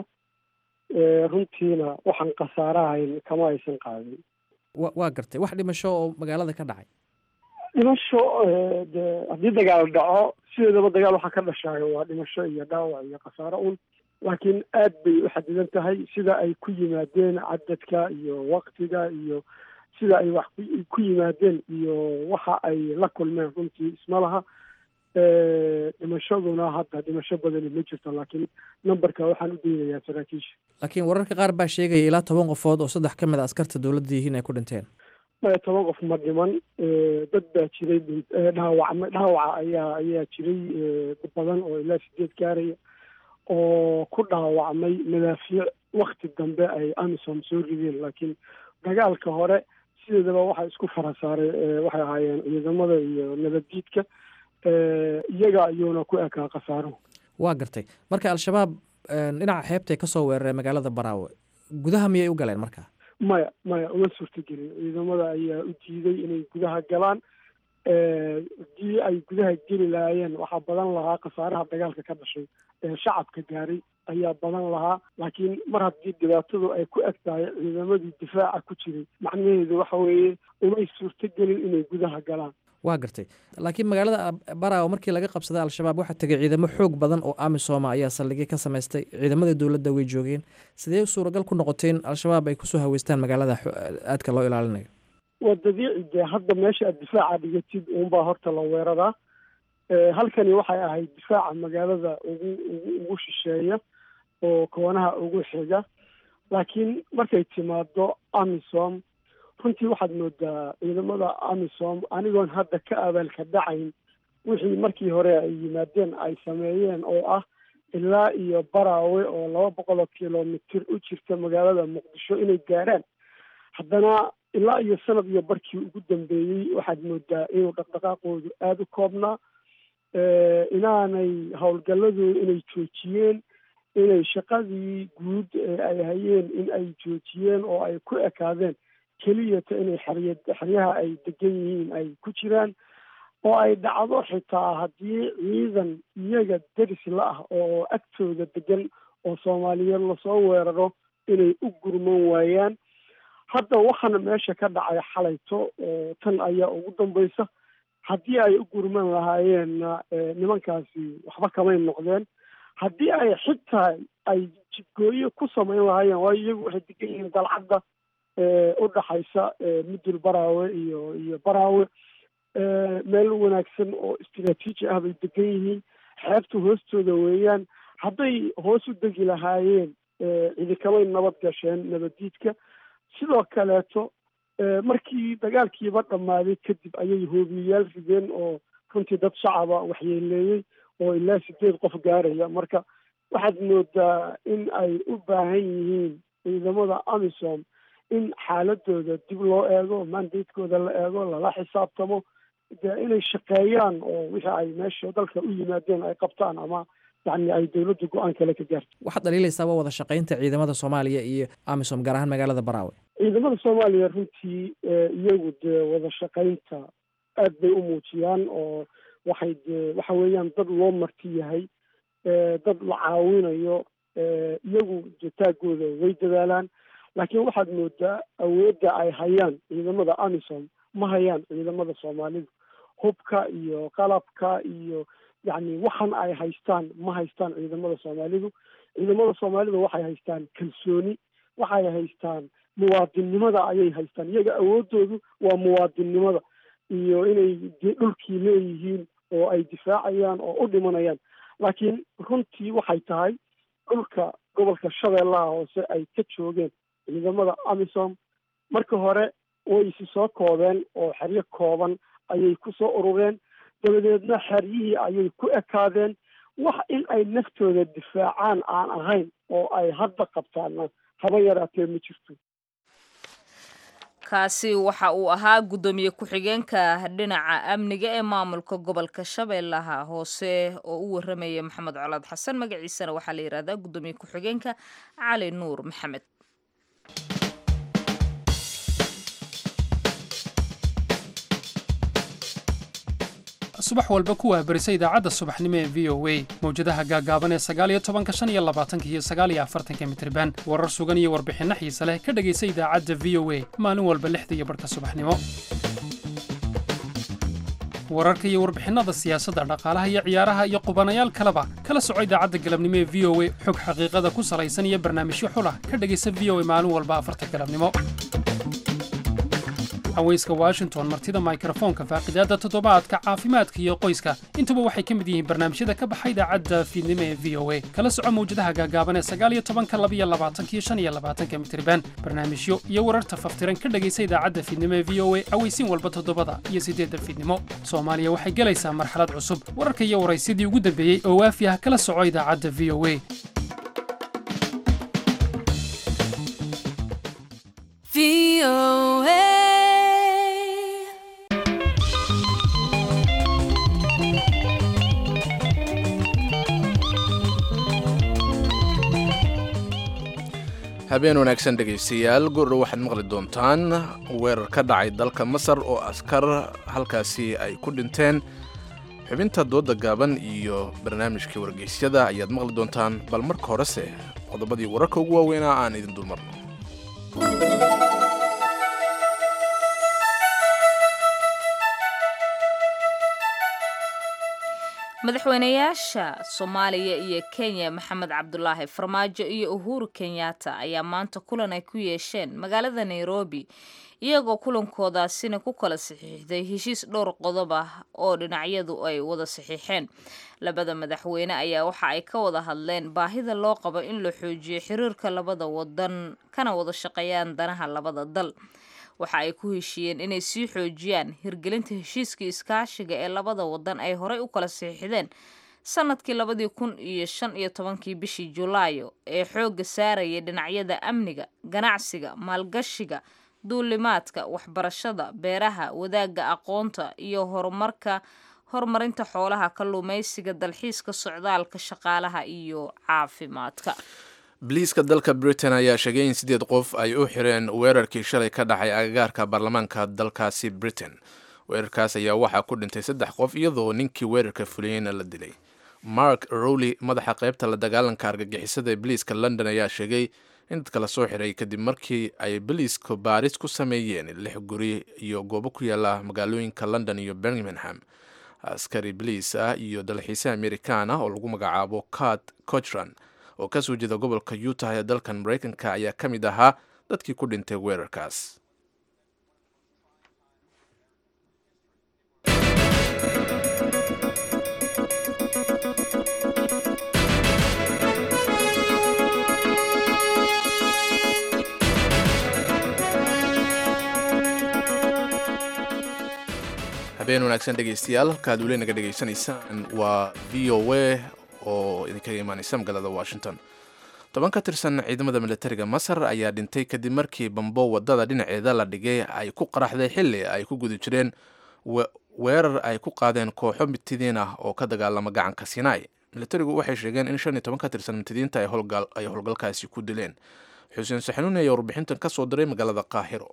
runtiina waxaan khasaarahayn kama aysan qaadin wa waa gartay wax dhimasho oo magaalada ka dhacay dhimasho de haddii dagaal dhaco sideedaba dagaal waxaa ka dhashaayo waa dhimasho iyo dhaawac iyo khasaaro un laakiin aad bay u xadidan tahay sida ay ku yimaadeen cadadka iyo waktiga iyo sida ay wax ku yimaadeen iyo waxa ay la kulmeen runtii isma laha dhimashaduna hadda dhimasho badani ma jirto laakiin numberka waxaan u daynayaa saraakiisha laakiin wararka qaar baa sheegaya ilaa toban qofood oo saddex ka mid a askarta dowladda yihiin ay ku dhinteen toban qof ma dhiman dad baa jiray dhaawacma dhaawaca ayaa ayaa jiray badan oo ilaa sideed gaaraya oo ku dhaawacmay madaafiic wakti dambe ay amisom soo rideen laakiin dagaalka hore sideedaba waxaa isku fara saaray waxay ahaayeen ciidamada iyo nabaddiidka iyaga ayuuna ku ekaa khasaaruhu waa gartay marka al-shabaab dhinaca xeebtay ka soo weeraray magaalada baraawe gudaha miyay u galeen marka maya maya uma suurtagelin ciidamada ayaa u diiday inay gudaha galaan haddii ay gudaha geli lahaayeen waxaa badan lahaa khasaaraha dagaalka ka dhashay ee shacabka gaaray ayaa badan lahaa laakiin mar haddii dhibaatadu ay ku eg tahay ciidamadii difaaca ku jiray macnaheedu waxa weeye umay suurtagelin inay gudaha galaan waa gartay laakiin magaalada baraawo markii laga qabsaday al-shabaab waxaa tegay ciidamo xoog badan oo amisooma ayaa saldhigyo ka samaystay ciidamada dowladda way joogeen sidee suuragal ku noqotay in al-shabaab ay kusoo haweystaan magaalada aadka loo ilaalinayo waa dabiici dee hadda meesha aad difaaca dhigatid uunbaa horta la weeraraa halkani waxay ahayd difaaca magaalada ugu ugu ugu shisheeya oo koonaha ugu xiga laakiin markay timaado amisom runtii waxaad moodaa ciidamada amisom anigoon hadda ka abaalka dhacayn wixii markii hore ay yimaadeen ay sameeyeen oo ah ilaa iyo baraawe oo laba boqol oo kilomitir u jirta magaalada muqdisho inay gaaraan haddana ilaa iyo sanad iyo barkii ugu dambeeyey waxaad moodaa inuu dhaqdhaqaaqoodu aada u koobnaa inaanay howlgalladooda inay joojiyeen inay shaqadii guud ee ay hayeen in ay joojiyeen oo ay ku ekaadeen keliyata inay xerya xeryaha ay degan yihiin ay ku jiraan oo ay dhacdo xitaa haddii ciidan iyaga deris la ah oo agtooda degan oo soomaaliyeed lasoo weeraro inay u gurman waayaan hadda waxaana meesha ka dhacay xalayto oo tan ayaa ugu dambaysa haddii ay u gurman lahaayeenna nimankaasi waxba kamay noqdeen haddii ay xitaa ay jidgooyo ku samayn lahaayeen waayo iyagu waxay degan yihiin dalcadda u dhaxaysa mudul baraawe iyo iyo baraawe meel wanaagsan oo istraatiiji ah bay degan yihiin xeebta hoostooda weeyaan hadday hoos u degi lahaayeen ciidikamay nabad gasheen nabaddiidka sidoo kaleeto markii dagaalkiiba dhammaaday kadib ayay hoobiyayaal rideen oo runtii dad shacaba waxyeeleeyey oo ilaa sideed qof gaaraya marka waxaad moodaa in ay u baahan yihiin ciidamada amisom in xaaladooda dib loo eego mandatekooda la eego lala xisaabtamo dee inay shaqeeyaan oo wixii ay meesha dalka u yimaadeen ay qabtaan ama yani ay dowladda go-aan kale ka gaarto waxaad dhaliilaysaa waa wada shaqaynta ciidamada soomaaliya iyo amisom gaar ahaan magaalada baraawe ciidamada soomaaliya runtii iyagu dee wada shaqaynta aad bay u muujiyaan oo waxay dee waxa weeyaan dad loo marti yahay dad la caawinayo iyagu jitaagooda way dadaalaan laakiin waxaad moodaa awoodda ay hayaan ciidamada amisom ma hayaan ciidamada soomaalidu hubka iyo qalabka iyo yacni waxan ay haystaan ma haystaan ciidamada soomaalidu ciidamada soomaalidu waxay haystaan kalsooni waxay haystaan muwaadinnimada ayay haystaan iyaga awooddoodu waa muwaadinnimada iyo inay dhulkii leeyihiin oo ay difaacayaan oo u dhimanayaan laakiin runtii waxay tahay dhulka gobolka shabeellaha hoose ay ka joogeen ciidamada amisom marka hore way isi soo koobeen oo xeryo kooban ayay ku soo urureen dabadeedna xeryihii ayay ku ekaadeen wax in ay naftooda difaacaan aan ahayn oo ay hadda qabtaana haba yaraatee ma jirto kaasi waxa uu ahaa guddoomiye ku-xigeenka dhinaca amniga ee maamulka gobolka shabeellaha hoose oo u waramaya maxamed colaad xasan magaciisana waxaa la yihahdaa guddoomiye ku-xigeenka cali nuur maxamed subax walba ku waabarisa idaacadda subaxnimo ee v o a mawjadaha gaagaaban ee sagaaliyo tobanka shan iyo labaatanka iyo sagaaliyo afartanka mitriban warar sugan iyo warbixinno xiise leh ka dhegaysa idaacadda v o a maalin walba lixda iyo barhka subaxnimo wararka iyo warbixinnada siyaasadda dhaqaalaha iyo ciyaaraha iyo qubanayaal kaleba kala soco idaacadda galabnimo ee v o a xog xaqiiqada ku salaysan iyo barnaamijyo xulah ka dhegaysa v o a maalin walba afarta galabnimo haweyska washington martida mikrofoonka faaqidaadda toddobaadka caafimaadka iyo qoyska intuba waxay ka mid yihiin barnaamijyada ka baxa idaacadda fiidnimo ee v o a kala soco mawjadaha gaagaaban ee sagaaliyo tobanka labiyo labaatanka iyo shan iyo labaatanka mitriban barnaamijyo iyo wararta faftiran ka dhegaysa idaacadda fiidnimo ee v o a aweysiin walba toddobada iyo siddeedda fiidnimo soomaaliya waxay gelaysaa marxalad cusub wararka iyo waraysyadii ugu dambeeyey oo waafi ah kala soco idaacadda v o a habeen wanaagsan dhegaystayaal goordhow waxaad maqli doontaan weerar ka dhacay dalka masar oo askar halkaasi ay ku dhinteen xubinta dooda gaaban iyo barnaamijkii wargeysyada ayaad maqli doontaan bal marka horese qodobadii wararka ugu waaweynaa aan idin dulmarno madaxweynayaasha soomaaliya iyo kenya maxamed cabdulaahi farmaajo iyo uhuru kenyatta ayaa maanta kulan ay ku yeesheen magaalada nairobi iyagoo kulankoodaasina ku kala saxiixday heshiis dhowr qodob ah oo dhinacyadu ay wada saxiixeen labada madaxweyne ayaa waxa ay ka wada hadleen baahida loo qabo in la xoojiyo xiriirka labada wadan kana wada shaqeeyaan danaha labada dal waxa ay ku heshiiyeen inay sii xoojiyaan hirgelinta heshiiskii iskaashiga ee labada wadan ay horey u kala saxiixdeen sanadkii labadii kun iyo shan iyo tobankii bishii julaayo ee xoogga saaraya dhinacyada amniga ganacsiga maalgashiga duulimaadka waxbarashada beeraha wadaagga aqoonta iyo horumarka horumarinta xoolaha kalluumaysiga dalxiiska socdaalka shaqaalaha iyo caafimaadka biliiska dalka britain ayaa sheegay in sideed qof ay u xireen weerarkii shalay ka dhacay agagaarka baarlamaanka dalkaasi britain weerarkaas ayaa waxaa ku dhintay saddex qof iyadoo ninkii weerarka fuliyeyna la dilay mark rowley madaxa qaybta la dagaalanka argagixisada ee biliiska london ayaa sheegay in dadka lasoo xiray kadib markii ay biliisku baaris ku sameeyeen lix guri iyo goobo ku yaala magaalooyinka london iyo birmingham askari biliis ah iyo dalxiise amerikaan ah oo lagu magacaabo cat cochran oo ka soo jeeda gobolka utah ee dalkan maraykanka ayaa ka mid ahaa dadkii ku dhintay weerarkaas habeen wanaagsan dhegaystayaal halkaad weli naga dhegaysanaysaan waa v o a oo idinkaga imaaneysa magaalada washington toban ka tirsan ciidamada militariga masar ayaa dhintay kadib markii bambo wadada dhinaceeda la dhigay ay ku qaraxday xili ay ku guda jireen weerar ay ku qaadeen kooxo mitidiin ah oo ka dagaalama gacanka sinai militarigu waxay sheegeen in shan iyo toban ka tirsan mitidiinta ay howlgalkaasi ku dileen xuseen saxanuuni ayaa warbixintan ka soo diray magaalada qaahiro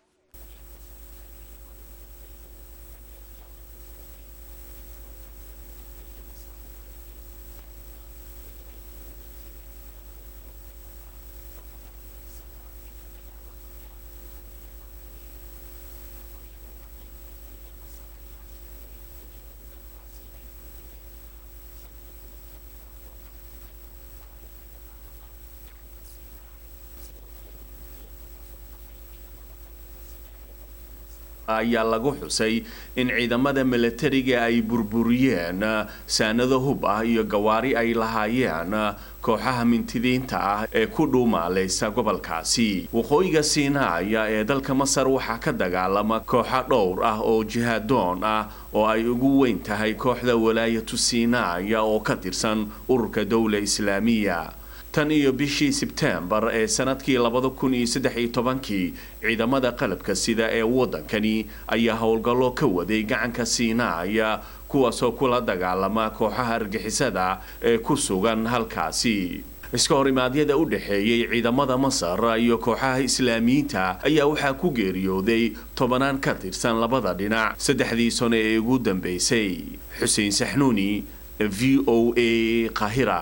ayaa lagu xusay in ciidamada milatariga ay burburiyeen saanado hub ah iyo gawaari ay lahaayeen kooxaha mintidiinta ah ee ku dhuumaalaysa gobolkaasi waqooyiga siinaaya ee dalka masar waxaa ka dagaalama kooxo dhowr ah oo jihaadoon ah oo ay ugu weyn tahay kooxda walaayatu siinaaya oo ka tirsan ururka dowla islaamiya tan iyo bishii sebtembar ee sanadkii labada kun iyo saddex iyo tobankii ciidamada qalabka sida ee waddankani ayaa howlgallo ka waday gacanka siinaaya kuwaasoo kula dagaalama kooxaha argixisada ee ku sugan halkaasi iska horimaadyada u dhexeeyey ciidamada masar iyo kooxaha islaamiyiinta ayaa waxaa ku geeriyooday tobanaan ka tirsan labada dhinac saddexdii sano ee ugu dambeysay xuseen saxnuuni v o a qahira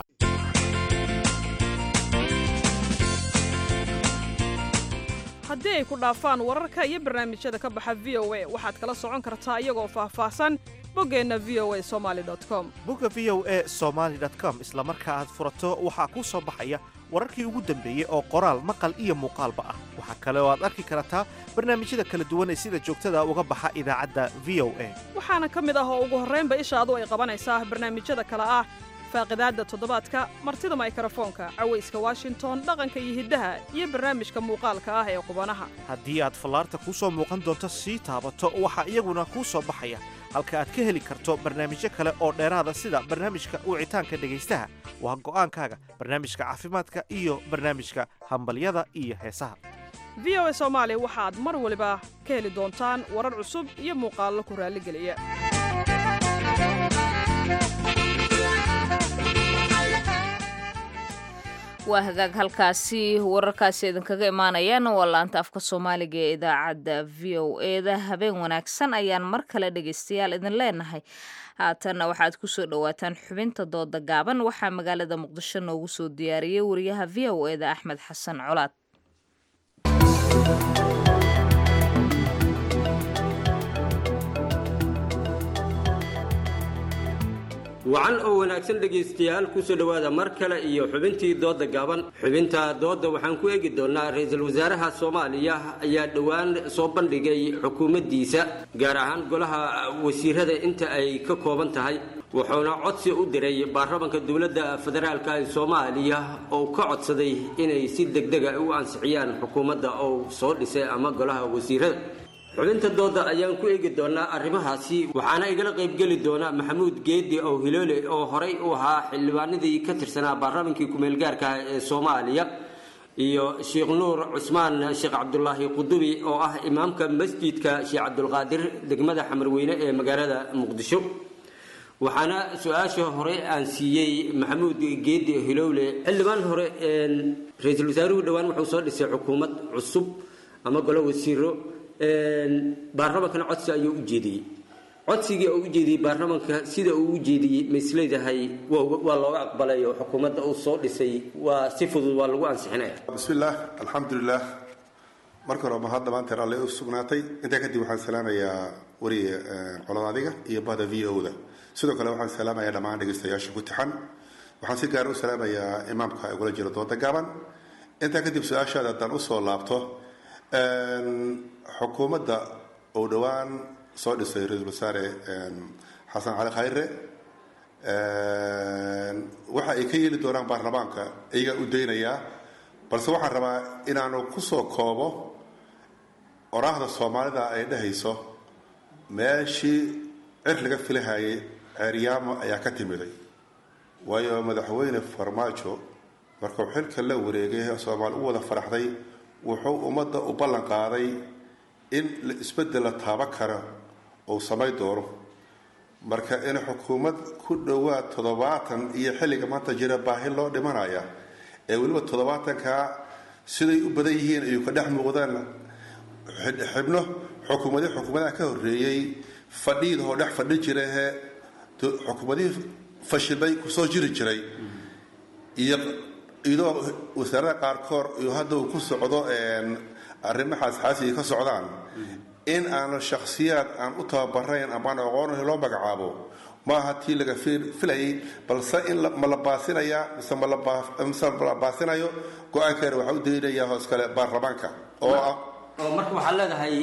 haddii ay ku dhaafaan wararka iyo barnaamijyada ka baxa v o a waxaad kala socon kartaa iyagoo faahfaahsan boggeenna v o a somali com bogga v o a somaali com isla marka aad furato waxaa kuu soo baxaya wararkii ugu dambeeyey oo qoraal maqal iyo muuqaalba ah waxaa kale oo aad arki kartaa barnaamijyada kala duwan ee sida joogtada uga baxa idaacadda v o a waxaana ka mid ah oo ugu horraynba ishaadu ay qabanaysaa barnaamijyada kale ah faaqidaadda toddobaadka martida maykarafoonka cawayska washington dhaqanka iyo hiddaha iyo barnaamijka muuqaalka ah ee qubanaha haddii aad fallaarta kuu soo muuqan doonto sii taabato waxaa iyaguna kuu soo baxaya halka aad ka heli karto barnaamijyo kale oo dheeraada sida barnaamijka wicitaanka dhegaystaha waa go'aankaaga barnaamijka caafimaadka iyo barnaamijka hambalyada iyo heesaha v o a soomaali waxaad mar waliba ka heli doontaan warar cusub iyo muuqaallo ku raalligeliya waa hagaag halkaasi wararkaasi idinkaga imaanayaan waa laanta afka soomaaliga ee idaacadda v o eda habeen wanaagsan ayaan mar kale dhegaystayaal idin leenahay haatanna waxaad kusoo dhowaataan xubinta dooda gaaban waxaa magaalada muqdisho noogu soo diyaariyey wariyaha v o eda axmed xasan colaad wacan oo wanaagsan dhegaystayaal kusoo dhowaada mar kale iyo xubintii dooda gaaban xubinta dooda waxaan ku eegi doonaa ra-iisul wasaaraha soomaaliya ayaa dhowaan soo bandhigay xukuumaddiisa gaar ahaan golaha wasiirada inta ay ka kooban tahay wuxuuna codsi u diray baarlamanka dowladda federaalk ee soomaaliya oo ka codsaday inay si degdega u ansixiyaan xukuumadda oo soo dhisay ama golaha wasiirada xubinta dooda ayaan ku eegi doonaa arrimahaasi waxaana igala qaybgeli doona maxamuud geedi oo hiloole oo horay u ahaa xildhibaanadii ka tirsanaa baarlamankii ku-meelgaarka ah ee soomaaliya iyo sheekh nuur cusmaan sheekh cabdulaahi qudubi oo ah imaamka masjidka sheekh cabdulqaadir degmada xamarweyne ee magaalada muqdisho waxaana su-aasha hore aan siiyey maxamuud geedi hilowle xildhibaan hore ra-iisul wasaaruhu dhowaan wuxuu soo dhisay xukuumad cusub ama golo wasiiro baarlamankana codsi ayuu u jeediyey codsigii oo u jeediyey baarlamanka sida uu u jeediyey ma isleedahay waa looga aqbalay oo xukuumadda uu soo dhisay waa si fudud waa lagu ansixinaya bismillaah alxamdulilah marka hore mahad dhammaanteen alle u sugnaatay intaa kadib waxaan salaamayaa wariye colad adiga iyo bahda v o da sidoo kale waxaan salaamayaa dhammaan dhegaystayaasha ku tixan waxaan si gaar u salaamayaa imaamka igula jira dooda gaaban intaa kadib su-aashaada haddaan usoo laabto xukuumadda uu dhowaan soo dhisay ra-iisul wasaare xasan cali khayre waxa ay ka yeeli doonaan baarlamaanka iyagaa u daynayaa balse waxaan rabaa inaanu kusoo koobo oraahda soomaalida ay dhehayso meeshii cir laga filahayay ceeryaamo ayaa ka timiday waayo madaxweyne farmaajo markuu xilka la wareegay soomaali u wada faraxday wuxuu ummadda u ballan qaaday in isbeddel la taaban karo uu samayn doono marka in xukuumad ku dhowaad toddobaatan iyo xilliga maanta jira baahi loo dhimanaya ee weliba toddobaatankaa siday u badan yihiin ayuu ka dhex muuqdaan xibno xukuumadii xukuumadaha ka horreeyey fadhiidahoo dhex fadhi jirahe xukuumadihii fashilmay kusoo jiri jiray iyo iyadoo wasaarada qaarkood iyo hadda uu ku socdo arrimahaas xaasiga ka socdaan in aanu shakhsiyaad aan u tababarayn amaan aqoonah loo magacaabo maaha tii laga filayay balse in ma la baasinayaa mise mise la baasinayo go-aankeena waxaa u daynayaa hoos kale baarlamaanka oo ah oo marka waxaad leedahay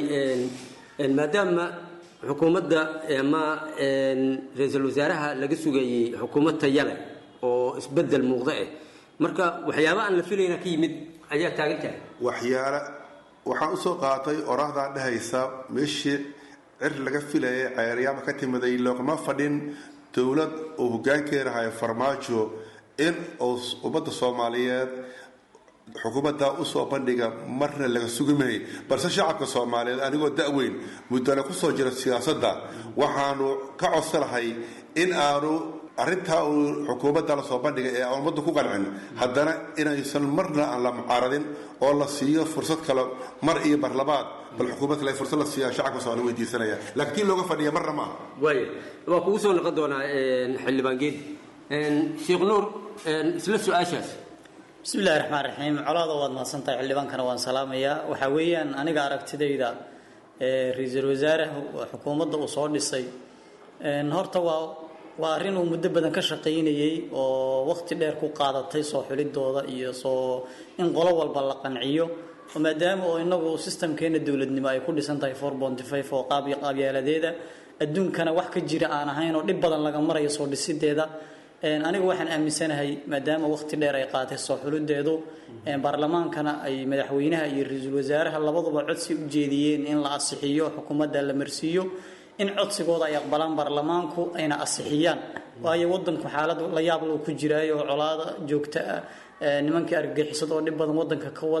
maadaama xukuumadda ama ra-iisul wasaaraha laga sugayey xukuumad taya leh oo isbedel muuqda eh marka waxyaaba aan la filayna ka yimid ayaa taagan tahay waxyaale waxaan usoo qaatay oraahdaa dhehaysa meeshii cir laga filayay ceeryaama ka timiday loogama fadhin dowlad uu hogaankeeda hayo farmaajo in uu ummadda soomaaliyeed xukuumaddaa usoo bandhiga marna laga sugi mahay balse shacabka soomaaliyeed anigoo da-weyn muddana kusoo jira siyaasadda waxaanu ka codsanahay in aanu arrintaa uu xukuumadda lasoo bandhigay ee aan ummadda ku qancin haddana inaysan marna aan la mucaaradin oo la siiyo fursad kale mar iyo marlabaad bal xukuumad kale fursad la siiya shacabka soomaali weydiisanaya laakiin tii looga fadhiya marna maaha waaya waa kugu soo noqon doonaa xildhibaan geed sheekh nuur isla su-aashaas bismillahi raxmaan raxiim colaada waad mahadsantahay xildhibaankana waan salaamayaa waxaa weeyaan aniga aragtidayda ra-iisul wasaare xukuumadda uu soo dhisay horta waa waa arrin uu muddo badan ka shaqaynayey oo waqti dheer ku qaadatay soo xulidooda iyo soo in qolo walba la qanciyo oo maadaama oo inagu sistamkeena dowladnimo ay ku dhisan tahay four bonty five oo qaab qaabyaaladeeda adduunkana wax ka jira aan ahayn oo dhib badan laga marayo soo dhisideeda anigu waxaan aaminsanahay maadaama waqti dheer ay qaatay soo xulideedu baarlamaankana ay madaxweynaha iyo ra-iisul wasaaraha labaduba codsi u jeediyeen in la asixiyo xukuumadda la marsiiyo in codsigooda ay aqbalaan baarlamaanku ayna asixiyaan waayo wadanku xaalad la yaab loo ku jiraayo oo colaada joogta ah nimankii argagixisada oo dhib badan wadanka ka wada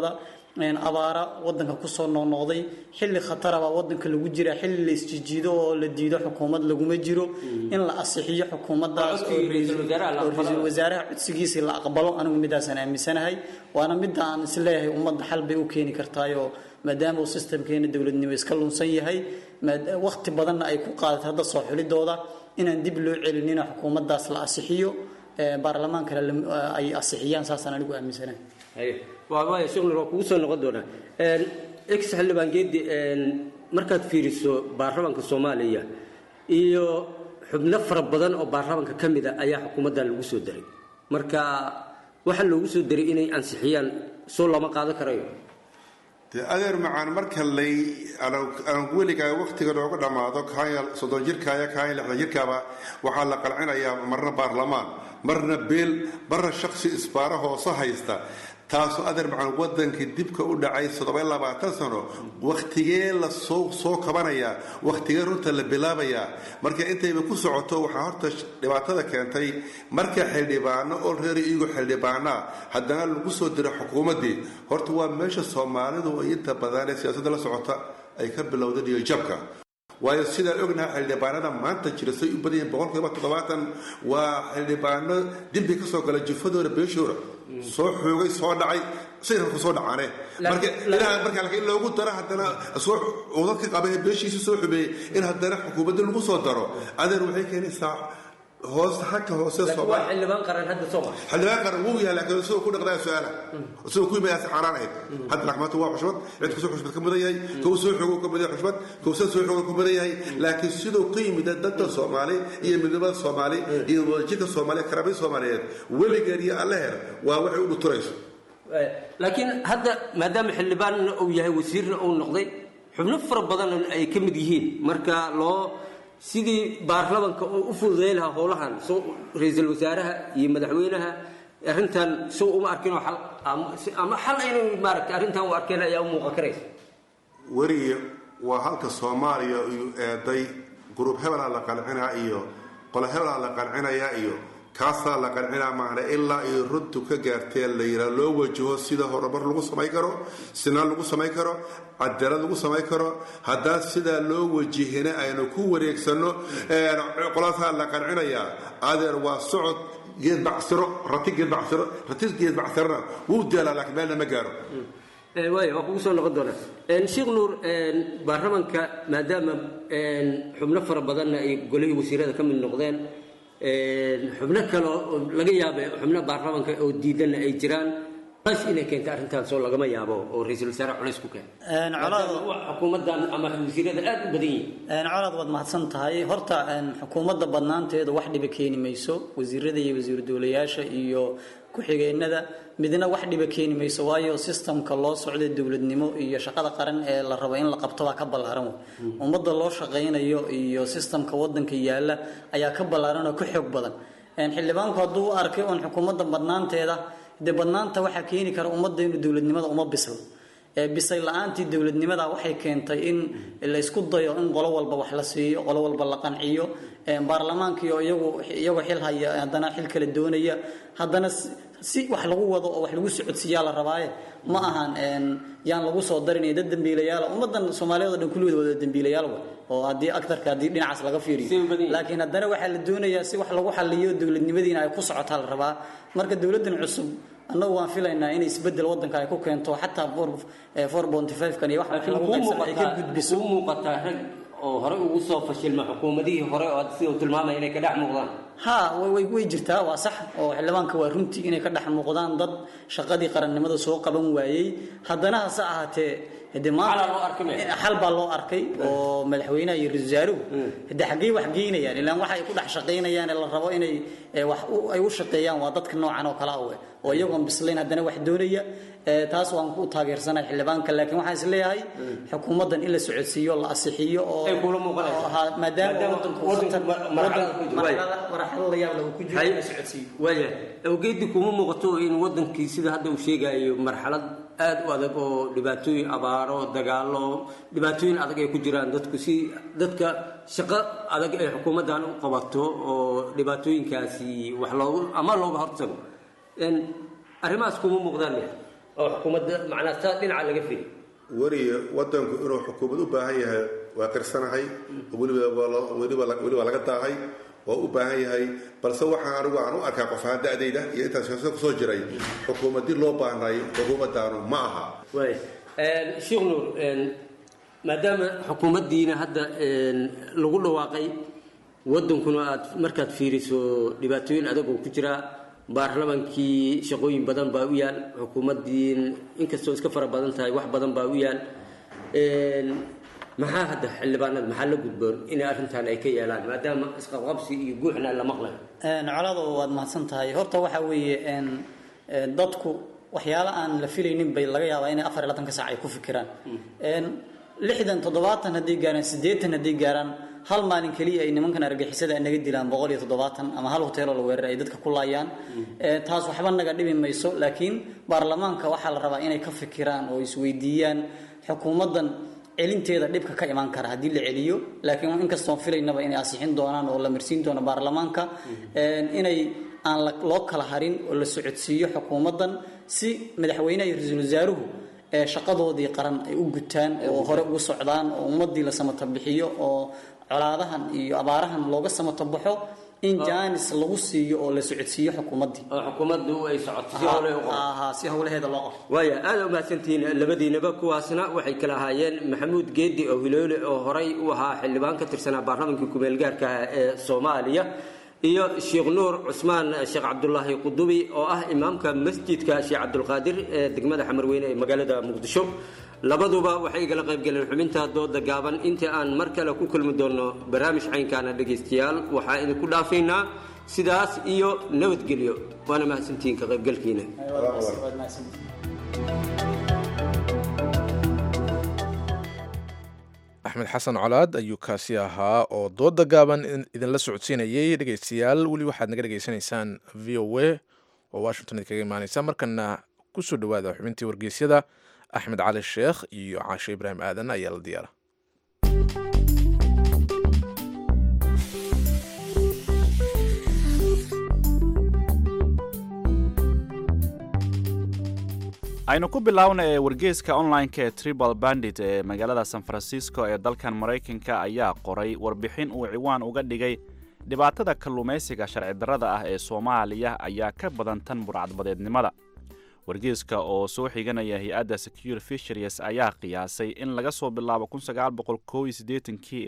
abaara wadanka kusoo noqnoqday xilli khatara baa wadanka lagu jira xilli la isjijiido oo la diido xukuumad laguma jiro in la asixiyo xukuumaddaas oo ra-iisul wasaaraha codsigiisii la aqbalo anigu midaasaan aaminsanahay waana midda aan isleeyahay ummadda xal bay u keeni kartaayoo maadaama uu sistamkeena dowladnimo iska lunsan yahay waqti badanna ay ku qaadatay hadda soo xulidooda inaan dib loo celinina xukuumaddaas la asixiyo baarlamaankana ay asixiyaan saasaan anigu aaminsanahay waaya sheekhnur waa kugu soo noqon doonaa ex xildhibaan geedi markaad fiiriso baarlamaanka soomaaliya iyo xubno fara badan oo baarlamaanka ka mid a ayaa xukuumaddan lagu soo daray marka waxaa loogu soo daray inay ansixiyaan soo lama qaadan karayo dee adeer macaan marka lay aan weligaa waktiga nooga dhammaado kaaya soddon jirkaaya kaaya lixdan jirkaaba waxaa la qalcinayaa marna baarlamaan marna beel marna shaksi isbaaro hoose haysta taasoo adeer macaan wadankii dibka u dhacay toddoba labaatan sano wakhtigee la soo soo kabanayaa wakhtigee runta la bilaabayaa marka intayba ku socoto waxaa horta dhibaatada keentay marka xildhibaano oo reer iyago xildhibaanaa haddana lagu soo diro xukuumaddii horta waa meesha soomaalidu ay inta badan ee siyaasadda la socota ay ka bilowdeen iyo jabka waayo sidaan ognaha xildhibaanada maanta jira say u badan yihiin boqolkiiba toddobaatan waa xildhibaano dembi ka soo gala jufadooda beeshooda soo xoogay soo dhacay sayna ku soo dhacaane marka ilaa marka laakiin loogu daro haddana soo cudad ka qaba ee beeshiisa soo xumeeyey in haddana xukuumadda lagu soo daro adeer waxay keenaysaa hoos xagga hoose waa xildhibaan qaran hadda soo maa xildhibaan qaran wuu yahay laakiin isagoo ku dhaqdaa su-aala isagoo ku yimaada si xaaraan ahayd hadda laakiin maanta waa xushmad cid kusoo xushmad ka mudan yahay kow soo xoogo ka mudan yahay xushmad kow soo soo xoogo ka mudan yahay laakiin sidoo ka yimid dadka soomaali iyo midnimada soomaali iyo wadajirka soomaaliya karaamada soomaaliyeed weligeed iyo alleher waa waxay u dhuturayso laakiin hadda maadaama xildhibaanna uu yahay wasiirna uu noqday xubno fara badan ay ka mid yihiin marka loo sidii baarlamanka uu u fududayn lahaa howlahan soo ra-iisul wasaaraha iyo madaxweynaha arrintan soo uma arkin oo xal ama xal inay maaragtay arrintan u arkeen ayaa u muuqan karaysa weriye waa halka soomaaliya uu eeday gruub hebelaa la qalcinaa iyo qolo hebelaa la qancinayaa iyo kaasaa la qancinaa maahne ilaa iyo runtu ka gaartee la yiraa loo wajaho sida horumar lagu samayn karo sinaan lagu samayn karo cadaalad lagu samayn karo haddaan sidaa loo wajihina aynu ku wareegsano qolaasaa la qancinayaa adeer waa socod geed bacsiro rati geed bacsiro rati geed bacsirona wuu daalaa laakiin meelna ma gaaro waaya waa kugu soo noqon doonaa sheekh nuur baarlamanka maadaama xubno fara badanna ay golihii wasiirada ka mid noqdeen xubno kale oo laga yaaba xubno baarlamanka oo diidanna ay jiraan culays inay keenta arrintaas oo lagama yaabo oo ra-iisul wasaare culays ku keena xukuumaddan ama wasiirada aad u badan yihiin colaad waad mahadsan tahay horta xukuumadda badnaanteedu wax dhiba keeni mayso wasiirada iyo wasiiru dowlayaasha iyo ku-xigeenada midna wax dhiba keeni mayso waayo sistamka loo socda dowladnimo iyo shaqada qaran ee la rabo in la qabto baa ka ballaaran wey ummadda loo shaqaynayo iyo sistamka wadanka yaala ayaa ka ballaaran oo ka xoog badan xildhibaanku hadduu u arkay oon xukuumadda badnaanteeda dee badnaanta waxaa keeni kara ummadda inuu dowladnimada uma bislo bisay la-aantii dowladnimada waxay keentay in la isku dayo in qolo walba wax la siiyo qolo walba la qanciyo baarlamaankiio iyagu iyagoo xil haya haddana xil kala doonaya haddana si wax lagu wado oo wax lagu socodsiiyaa la rabaaye ma ahan yaan lagu soo darinaya dad dambiilayaala ummadan soomaaliyeed o dhan kulligood wada dambiilayaal way oo haddii aktarka haddii dhinacaas laga fiiriyo laakiin haddana waxaa la doonayaa si wax lagu xaliyo dowladnimadiina ay ku socotaa la rabaa marka dowladdan cusub annagu waan filaynaa inay isbedel wadanka ay ku keento xataa four bonty five kan iyo wax lagu qaybsana ay ka gudbiso u muuqataa rag oo hore ugu soo fashilma xukuumadihii hore oo sida uu tilmaamaya inay ka dhex muuqdaan ha way way jirtaa waa sax oo xildhibaanka waa runtii inay ka dhex muuqdaan dad shaqadii qarannimada soo qaban waayey haddana hase ahaatee hade maanta xal baa loo arkay oo madaxweynaha iyo ra-isul wasaaruhu hade xaggey wax geynayaan ilaan waxa ay ku dhex shaqaynayaan ee la rabo inay wax ay u shaqeeyaan waa dadka noocan oo kale awe oo iyagoon bislayn haddana wax doonaya taas waan ku taageersanahay xildhibaanka laakiin waxaan is leeyahay xukuumaddan in la socodsiiyo la asixiyo oo maadaama waaya awgeedii kuma muuqato in wadankii sida hadda uu sheegayo marxalad aad u adag oo dhibaatooyin abaaro dagaalo dhibaatooyin adag ay ku jiraan dadku si dadka shaqo adag ay xukuumaddan u qabato oo dhibaatooyinkaasi wax loogu ama looga hortago arrimahaas kuma muuqdaan oo xukuumadda macnaa saa dhinaca laga fili weliya wadanku inuu xukuumad u baahan yahay waa qirsanahay weliba weliba weliba laga daahay waa u baahan yahay balse waxaan anigu aan u arkaa qof ahaan da'dayda iyo intaas siyaasada kusoo jiray xukuumadii loo baahnay xukuumaddaanu ma aha waay sheekh nuur maadaama xukuumaddiina hadda lagu dhawaaqay wadankuna aad markaad fiiriso dhibaatooyin adag oo ku jira baarlamaankii shaqooyin badan baa u yaal xukuumaddiin inkastoo iska fara badan tahay wax badan baa u yaal maxaa hadda xildhibaanada maxaa la gudboon inay arrintan ay ka yeelaan maadaama isqabqabsi iyo guuxna la maqlayo colado waad mahadsan tahay horta waxa weeye dadku waxyaalo aan la filaynin bay laga yaabaa inay afar iyo labaatan saac ay ku fikiraan lixdan toddobaatan haddii gaaraan siddeetan haddii gaaraan hal maalin keliya ay nimankan argagixisada naga dilaan boqol iyo toddobaatan ama hal hoteeloo la weerar ay dadka ku laayaan taas waxba naga dhibi mayso laakiin baarlamaanka waxaa la rabaa inay ka fikiraan oo isweydiiyaan xukuumaddan celinteeda dhibka ka imaan kara haddii la celiyo laakiin inkastoon filaynaba inay asixin doonaan oo la marsiin doono baarlamaanka inay aan loo kala harin oo la socodsiiyo xukuumaddan si madaxweyneha iyo ra-iisul wasaaruhu ee shaqadoodii qaran ay u gutaan oo hore ugu socdaan oo ummadii la samata bixiyo oo colaadahan iyo abaarahan looga samata baxo in jaanis lagu siiyo oo la socodsiiyo xukuumaddii oo xukuumaddu ay socoto si howle u si howlaheeda loo qabto waaya aada umahadsantihiin labadiinaba kuwaasna waxay kala ahaayeen maxamuud geedi oo hiloole oo horay u ahaa xildhibaan ka tirsanaa baarlamaanka kumeelgaarka ah ee soomaaliya iyo sheekh nuur cusmaan sheekh cabdulaahi qudubi oo ah imaamka masjidka sheekh cabdulqaadir ee degmada xamarweyne ee magaalada muqdisho labaduba waxay igala qaybgaleen xubinta dooda gaaban intii aan mar kale ku kulmi doonno barnaamij caynkaana dhegaystayaal waxaa idinku dhaafaynaa sidaas iyo nabadgelyo waana mahadsantihiin ka qaybgalkiina axmed xasan colaad ayuu kaasi ahaa oo dooda gaaban idinla socodsiinayay dhegaystayaal weli waxaad naga dhegaysanaysaan v o a oo washington idinkaga imaaneysa markana kusoo dhawaada xubintii wargeysyada axmed cali sheekh iyo caashe ibraahim aadan ayaa la diyaara aynu ku bilaawna ee wargeyska online-ka ee tribal bandit ee magaalada san francisco ee dalkan maraykanka ayaa qoray warbixin uu ciwaan uga dhigay dhibaatada kalluumaysiga sharci darrada ah ee soomaaliya ayaa ka badan tan burcadbadeednimada wargeyska oo soo xiganaya hay-adda secure fisheries ayaa qiyaasay in laga soo bilaabo kii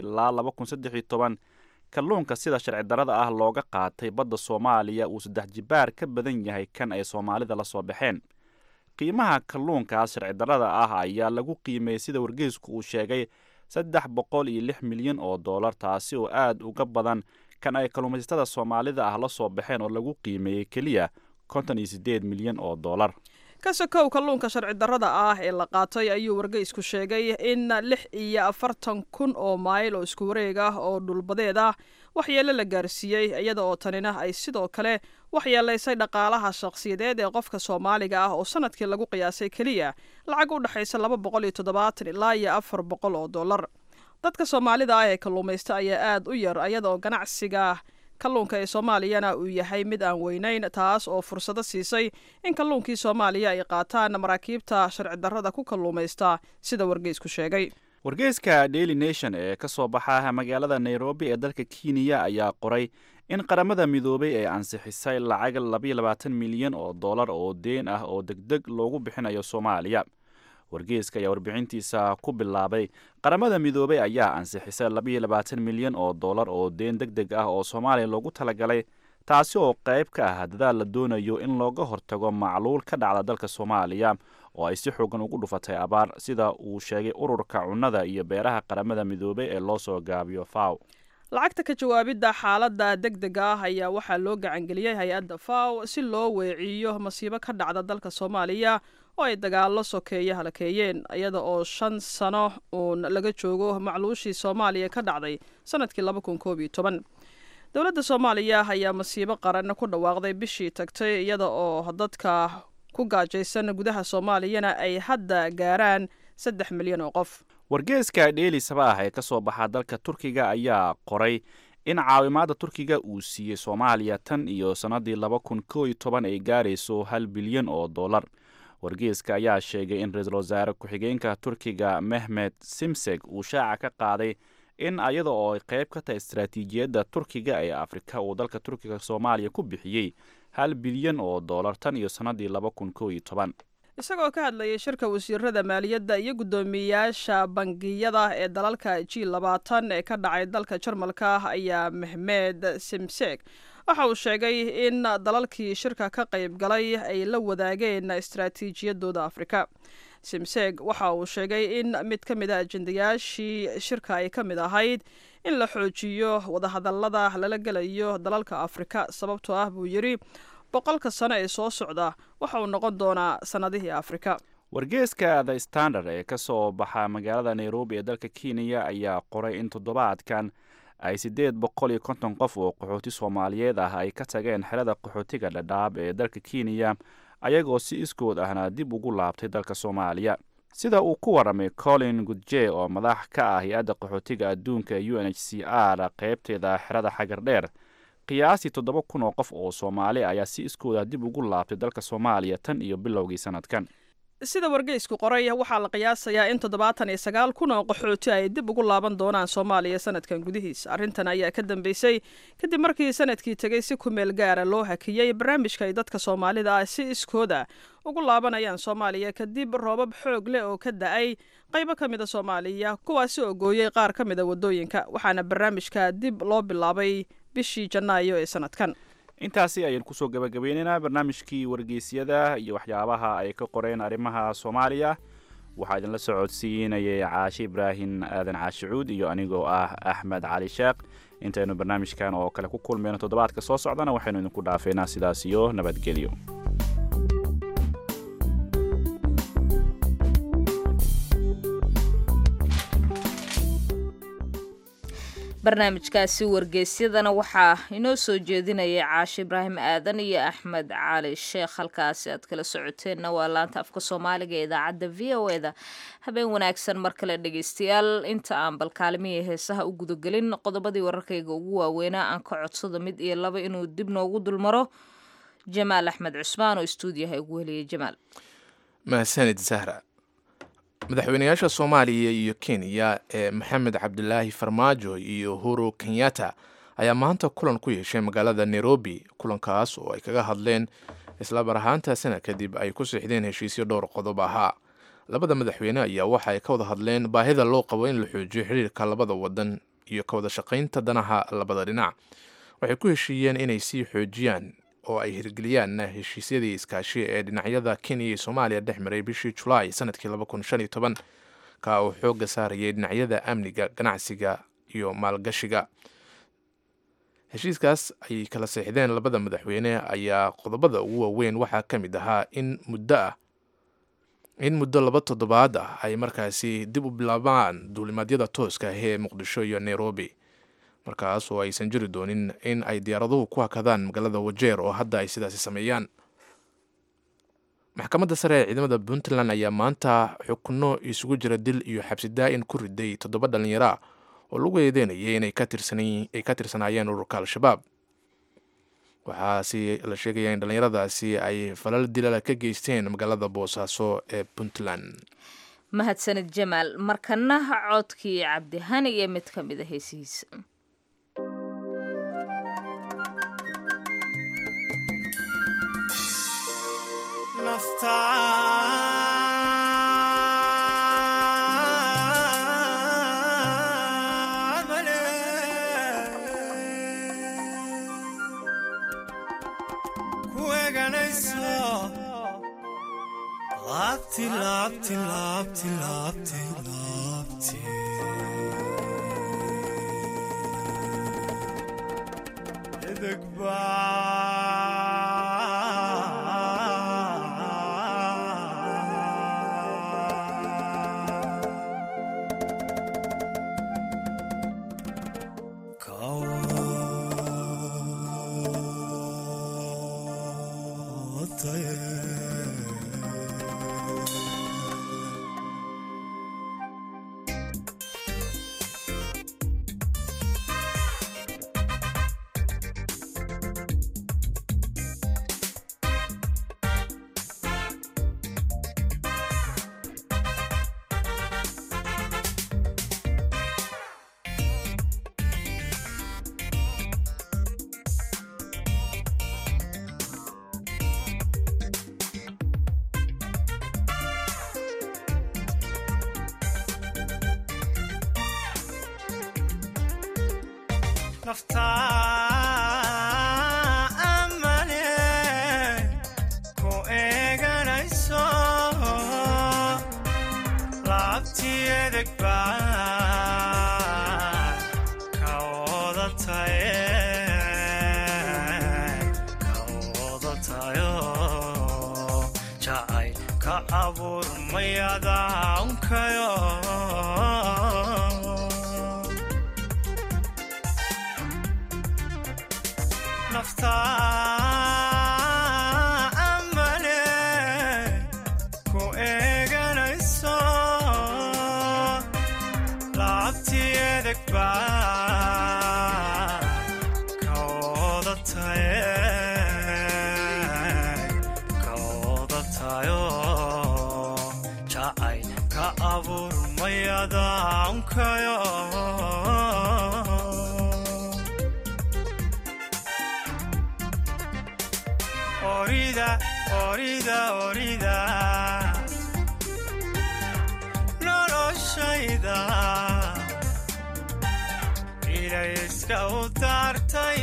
ilaa kalluunka sida sharci darrada ah looga qaatay badda soomaaliya uu saddex jibaar ka badan yahay kan ay soomaalida la soo baxeen qiimaha kalluunkaas sharci darrada ah ayaa lagu qiimeeyey sida wargeysku uu sheegay saddex boqol iyo lix milyan oo dollar taasi oo aad uga badan kan ay kalluumaysatada soomaalida ah la soo baxeen oo lagu qiimeeyey keliya konton iyo siddeed milyan oo dollar ka sokow kalluunka sharci darrada ah ee la qaatay ayuu wargeysku sheegay in lix iyo afartan kun oo mayl oo isku wareeg ah oo dhulbadeed ah waxyeelo la gaarsiiyey iyada oo tanina ay sidoo kale waxyeelaysay dhaqaalaha shakhsiyadeed ee qofka soomaaliga ah oo sanadkii lagu qiyaasay keliya lacag u dhexaysa laba boqol iyo toddobaatan ilaa iyo afar boqol oo dollar dadka soomaalida ah ee kalluumaysta ayaa aad u yar iyada oo ganacsiga kalluunka ee soomaaliyana uu yahay mid aan weynayn taas oo fursado siisay in kalluunkii soomaaliya ay qaataan maraakiibta sharci darrada ku kalluumaysta sida wargeysku sheegay wargeyska daily nation ee ka soo baxa magaalada nairobi ee dalka kenya ayaa qoray in qaramada midoobay ay ansixisay lacag labayo labaatan milyan oo dollar oo deen ah oo degdeg loogu bixinayo soomaaliya wargeyska ayaa warbixintiisa ku bilaabay qaramada midoobay ayaa ansixisay labayo labaatan milyan oo dollar oo deen deg deg ah oo soomaaliya loogu talagalay taasi oo qayb ka ah dadaal la doonayo in looga hortago macluul ka dhacda dalka soomaaliya oo ay si xoogan ugu dhufatay abaar sida uu sheegay ururka cunnada iyo beeraha qaramada midoobay ee loo soo gaabiyo faw lacagta ka jawaabidda xaaladda deg dega ah ayaa waxaa loo gacangeliyey hay-adda faw si loo weeciyo masiibo ka dhacda dalka soomaaliya oo ay dagaallo sokeeye halakeeyeen iyada oo shan sano uun laga joogo macluushii soomaaliya ka dhacday sanadkii laba kun koob iyo toban dowladda soomaaliya ayaa masiibo qaran ku dhawaaqday bishii tagtay iyada oo dadka ku gaajaysan gudaha soomaaliyana ay hadda gaaraan saddex milyan oo qof wargeeska dheeli sabaah ee ka soo baxa dalka turkiga ayaa qoray in caawimaadda turkiga uu siiyey soomaaliya tan iyo sannadii laba kun koo iyo toban ay gaarayso hal bilyan oo dollar wargeyska ayaa sheegay in ra-iisul wasaare ku-xigeenka turkiga mehmed simseg uu shaaca ka qaaday in ayada oo ay qayb ka tahay istaraatiijiyadda turkiga ee afrika uu dalka turkiga soomaaliya ku bixiyey hal bilyan oo dollar tan iyo sannadii laba kun kow iyo toban isagoo ka hadlayay shirka wasiirada maaliyadda iyo guddoomiyeyaasha bangiyada ee dalalka g labaatan ee ka dhacay dalka jarmalka ayaa mehmed simseg waxa uu sheegay in dalalkii shirka ka qayb galay ay la wadaageen istaraatiijiyadooda afrika simseg waxa uu sheegay in mid ka mid a ajendayaashii shirka ay ka mid ahayd in la xoojiyo wadahadallada lala gelayo dalalka afrika sababtoo ah buu yidhi boqolka sano ee soo socda waxa uu noqon doonaa sannadihii afrika wargeeska the standard ee ka soo baxa magaalada nairobi ee dalka kenya ayaa qoray in toddobaadkan ay siddeed boqol iyo konton qof oo qaxooti soomaaliyeed ah ay ka tageen xerada qaxootiga dhadhaab ee dalka kenya ayagoo si iskood ahna dib ugu laabtay dalka soomaaliya sida uu ku waramay colin gudje oo madax ka ah hay-adda qaxootiga adduunka u n h c r qaybteeda xerada xagardheer qiyaastii toddoba kun oo qof oo soomaali ayaa si iskooda dib ugu laabtay dalka soomaaliya tan iyo bilowgii sanadkan sida wargeysku qoray waxaa la qiyaasayaa in toddobaatan iyo sagaal kun oo qaxooti ay dib ugu laaban doonaan soomaaliya sanadkan gudihiisa arrintan ayaa ka dambeysay kadib markii sanadkii tegay si ku meel gaara loo hakiyey barnaamijka ay dadka soomaalida ah si iskooda ugu laabanayaan soomaaliya kadib roobab xoog leh oo ka da-ay qaybo ka mida soomaaliya kuwaasi oo gooyey qaar ka mida waddooyinka waxaana barnaamijka dib loo bilaabay bishii janaayo ee sanadkan intaasi ayaan kusoo gabagabeynaynaa barnaamijkii wargeysyada iyo waxyaabaha ay ka qoreen arrimaha soomaaliya waxaa idinla socodsiinayay caashe ibraahim aadan caashicuud iyo anigoo ah axmed cali sheekh intaynu barnaamijkan oo kale ku kulmayno toddobaadka soo socdana waxaynu idinku dhaafeynaa sidaas iyo nabadgelyo barnaamijkaasi wargeysyadana waxaa inoo soo jeedinayay caashe ibraahim aadan iyo axmed cali sheekh halkaasi aad kala socoteenna waa laanta afka soomaaliga ee idaacadda v o eda habeen wanaagsan mar kale dhegeystayaal inta aan bal kaalimihii heesaha u gudagelin qodobadii wararkayga ugu waaweynaa aan ka codsado mid iyo laba inuu dib noogu dulmaro jamaal axmed cusmaan oo istuudiyaha ugu heliyay jamaal mahadsanid zahra madaxweynayaasha soomaaliya iyo kenya ee maxamed cabdilaahi farmaajo iyo uhuru kenyatta ayaa maanta kulan ku yeeshay magaalada nairobi kulankaas oo ay kaga hadleen isla bar ahaantaasina kadib ay ku siixdeen heshiisyo dhowr qodob ahaa labada madaxweyne ayaa waxa ay ka wada hadleen baahida loo qabo in la xoojiyo xiriirka labada wadan iyo ka wada shaqaynta danaha labada dhinac waxay ku heshiiyeen inay sii xoojiyaan oo ay hirgeliyaan heshiisyadii iskaashi ee dhinacyada kenya iyo soomaaliya dhex maray bishii julaay sanadkii ka uu xooga saarayay dhinacyada amniga ganacsiga iyo maalgashiga heshiiskaas ay kala seexdeen labada madaxweyne ayaa qodobada ugu waaweyn waxaa ka mid ahaa in muddo ah in muddo laba toddobaad ah ay markaasi dib u bilaabaan duulimaadyada tooska ah ee muqdisho iyo nairobi markaas oo aysan jiri doonin in ay diyaaraduhu ku hakadaan magaalada wajeer oo hadda ay sidaasi sameeyaan maxkamadda sare ee ciidamada puntland ayaa maanta xukno isugu jira dil iyo xabsi daa-in ku riday toddoba dhallinyara oo lagu eedeynayay inay ka tirsanaayeen ururka al-shabaab waxaasi la sheegaya in dhallinyaradaasi ay falal dilala ka geysteen magaalada boosaaso ee puntland mahadsanid jamaal markana codkii cabdihani iyo mid ka mid a heesihiisa Laabti, laabti, laabti, laabti, laabti. Edeg naftaa amane ku eeganayso laabtii edeg baa ka wada taye ka wada tayo jacayl ka abuurmayadaankayo naftaa amane ku eeganayso laabtii edeg baa ka wada taye ka wada tayo jacayl ka abuurmayadaankayo orida orida orida noloshayda ilayska u daartay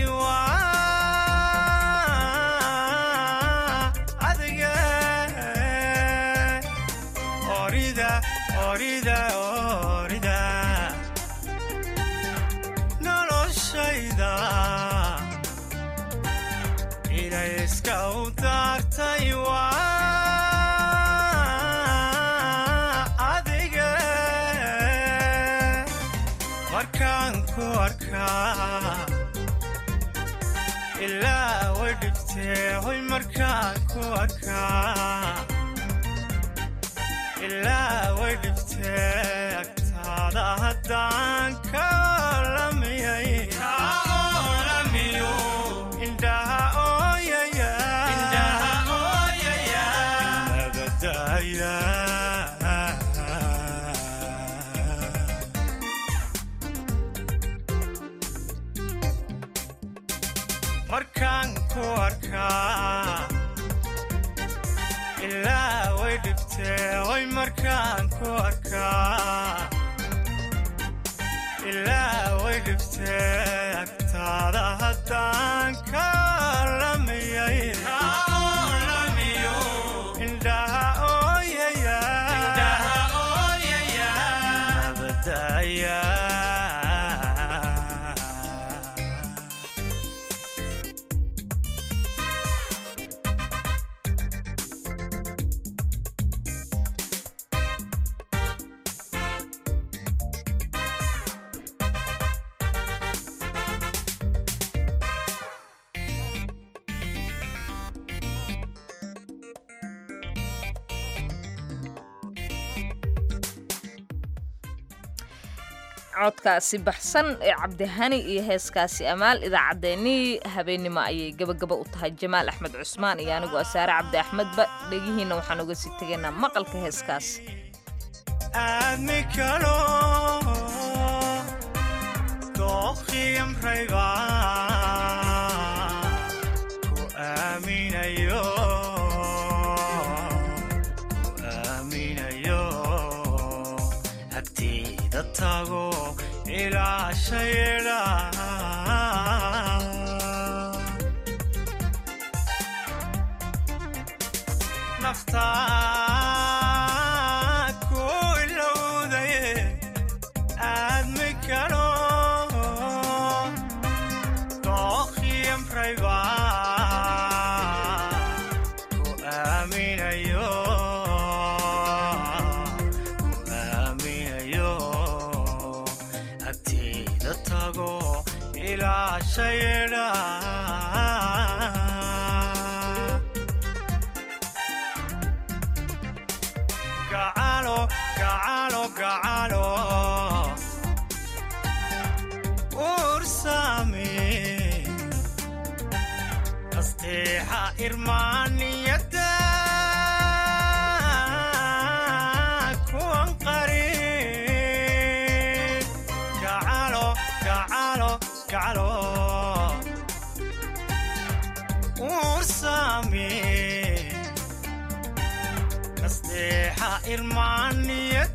waa adige orida orida orida noloshayda ilayska u daartay waa adige markaan ku arkaa ilaa way dhibtee hoy markaan ku arkaa ilaa way dhibtee agtaada haddaan ka lamiyay indhaha ooyaya nabadaya markaan ku arkaa ilaa way dhibtee hoy markaan ku arkaa ilaa way dhibtee agtaada haddaan ka lamiyay indhaha ooyaya nabadaya codkaasi baxsan ee cabdihani iyo heeskaasi amaal idaacaddeenii habeennimo ayay gebagaba u tahay jamaal axmed cusmaan iyo anigu asaare cabdi axmedba dhegihiinna waxaan uga sii tegaynaa maqalka heeskaas aadmi kalo dooqiyamrayba ku aaminayo ku aaminayo agtiida tago ilaa shayedha naftaa ku ilowdaye aadmi kalo dooqiyamrayba ku aaminayo ku aaminayo agtiida tago ilaa shayedha gacalo gacalo gacalo ursami nasteexa irmaaniyada kuwan qarin gacalo gacalo gacalo ursami nasteexa irmaaniyada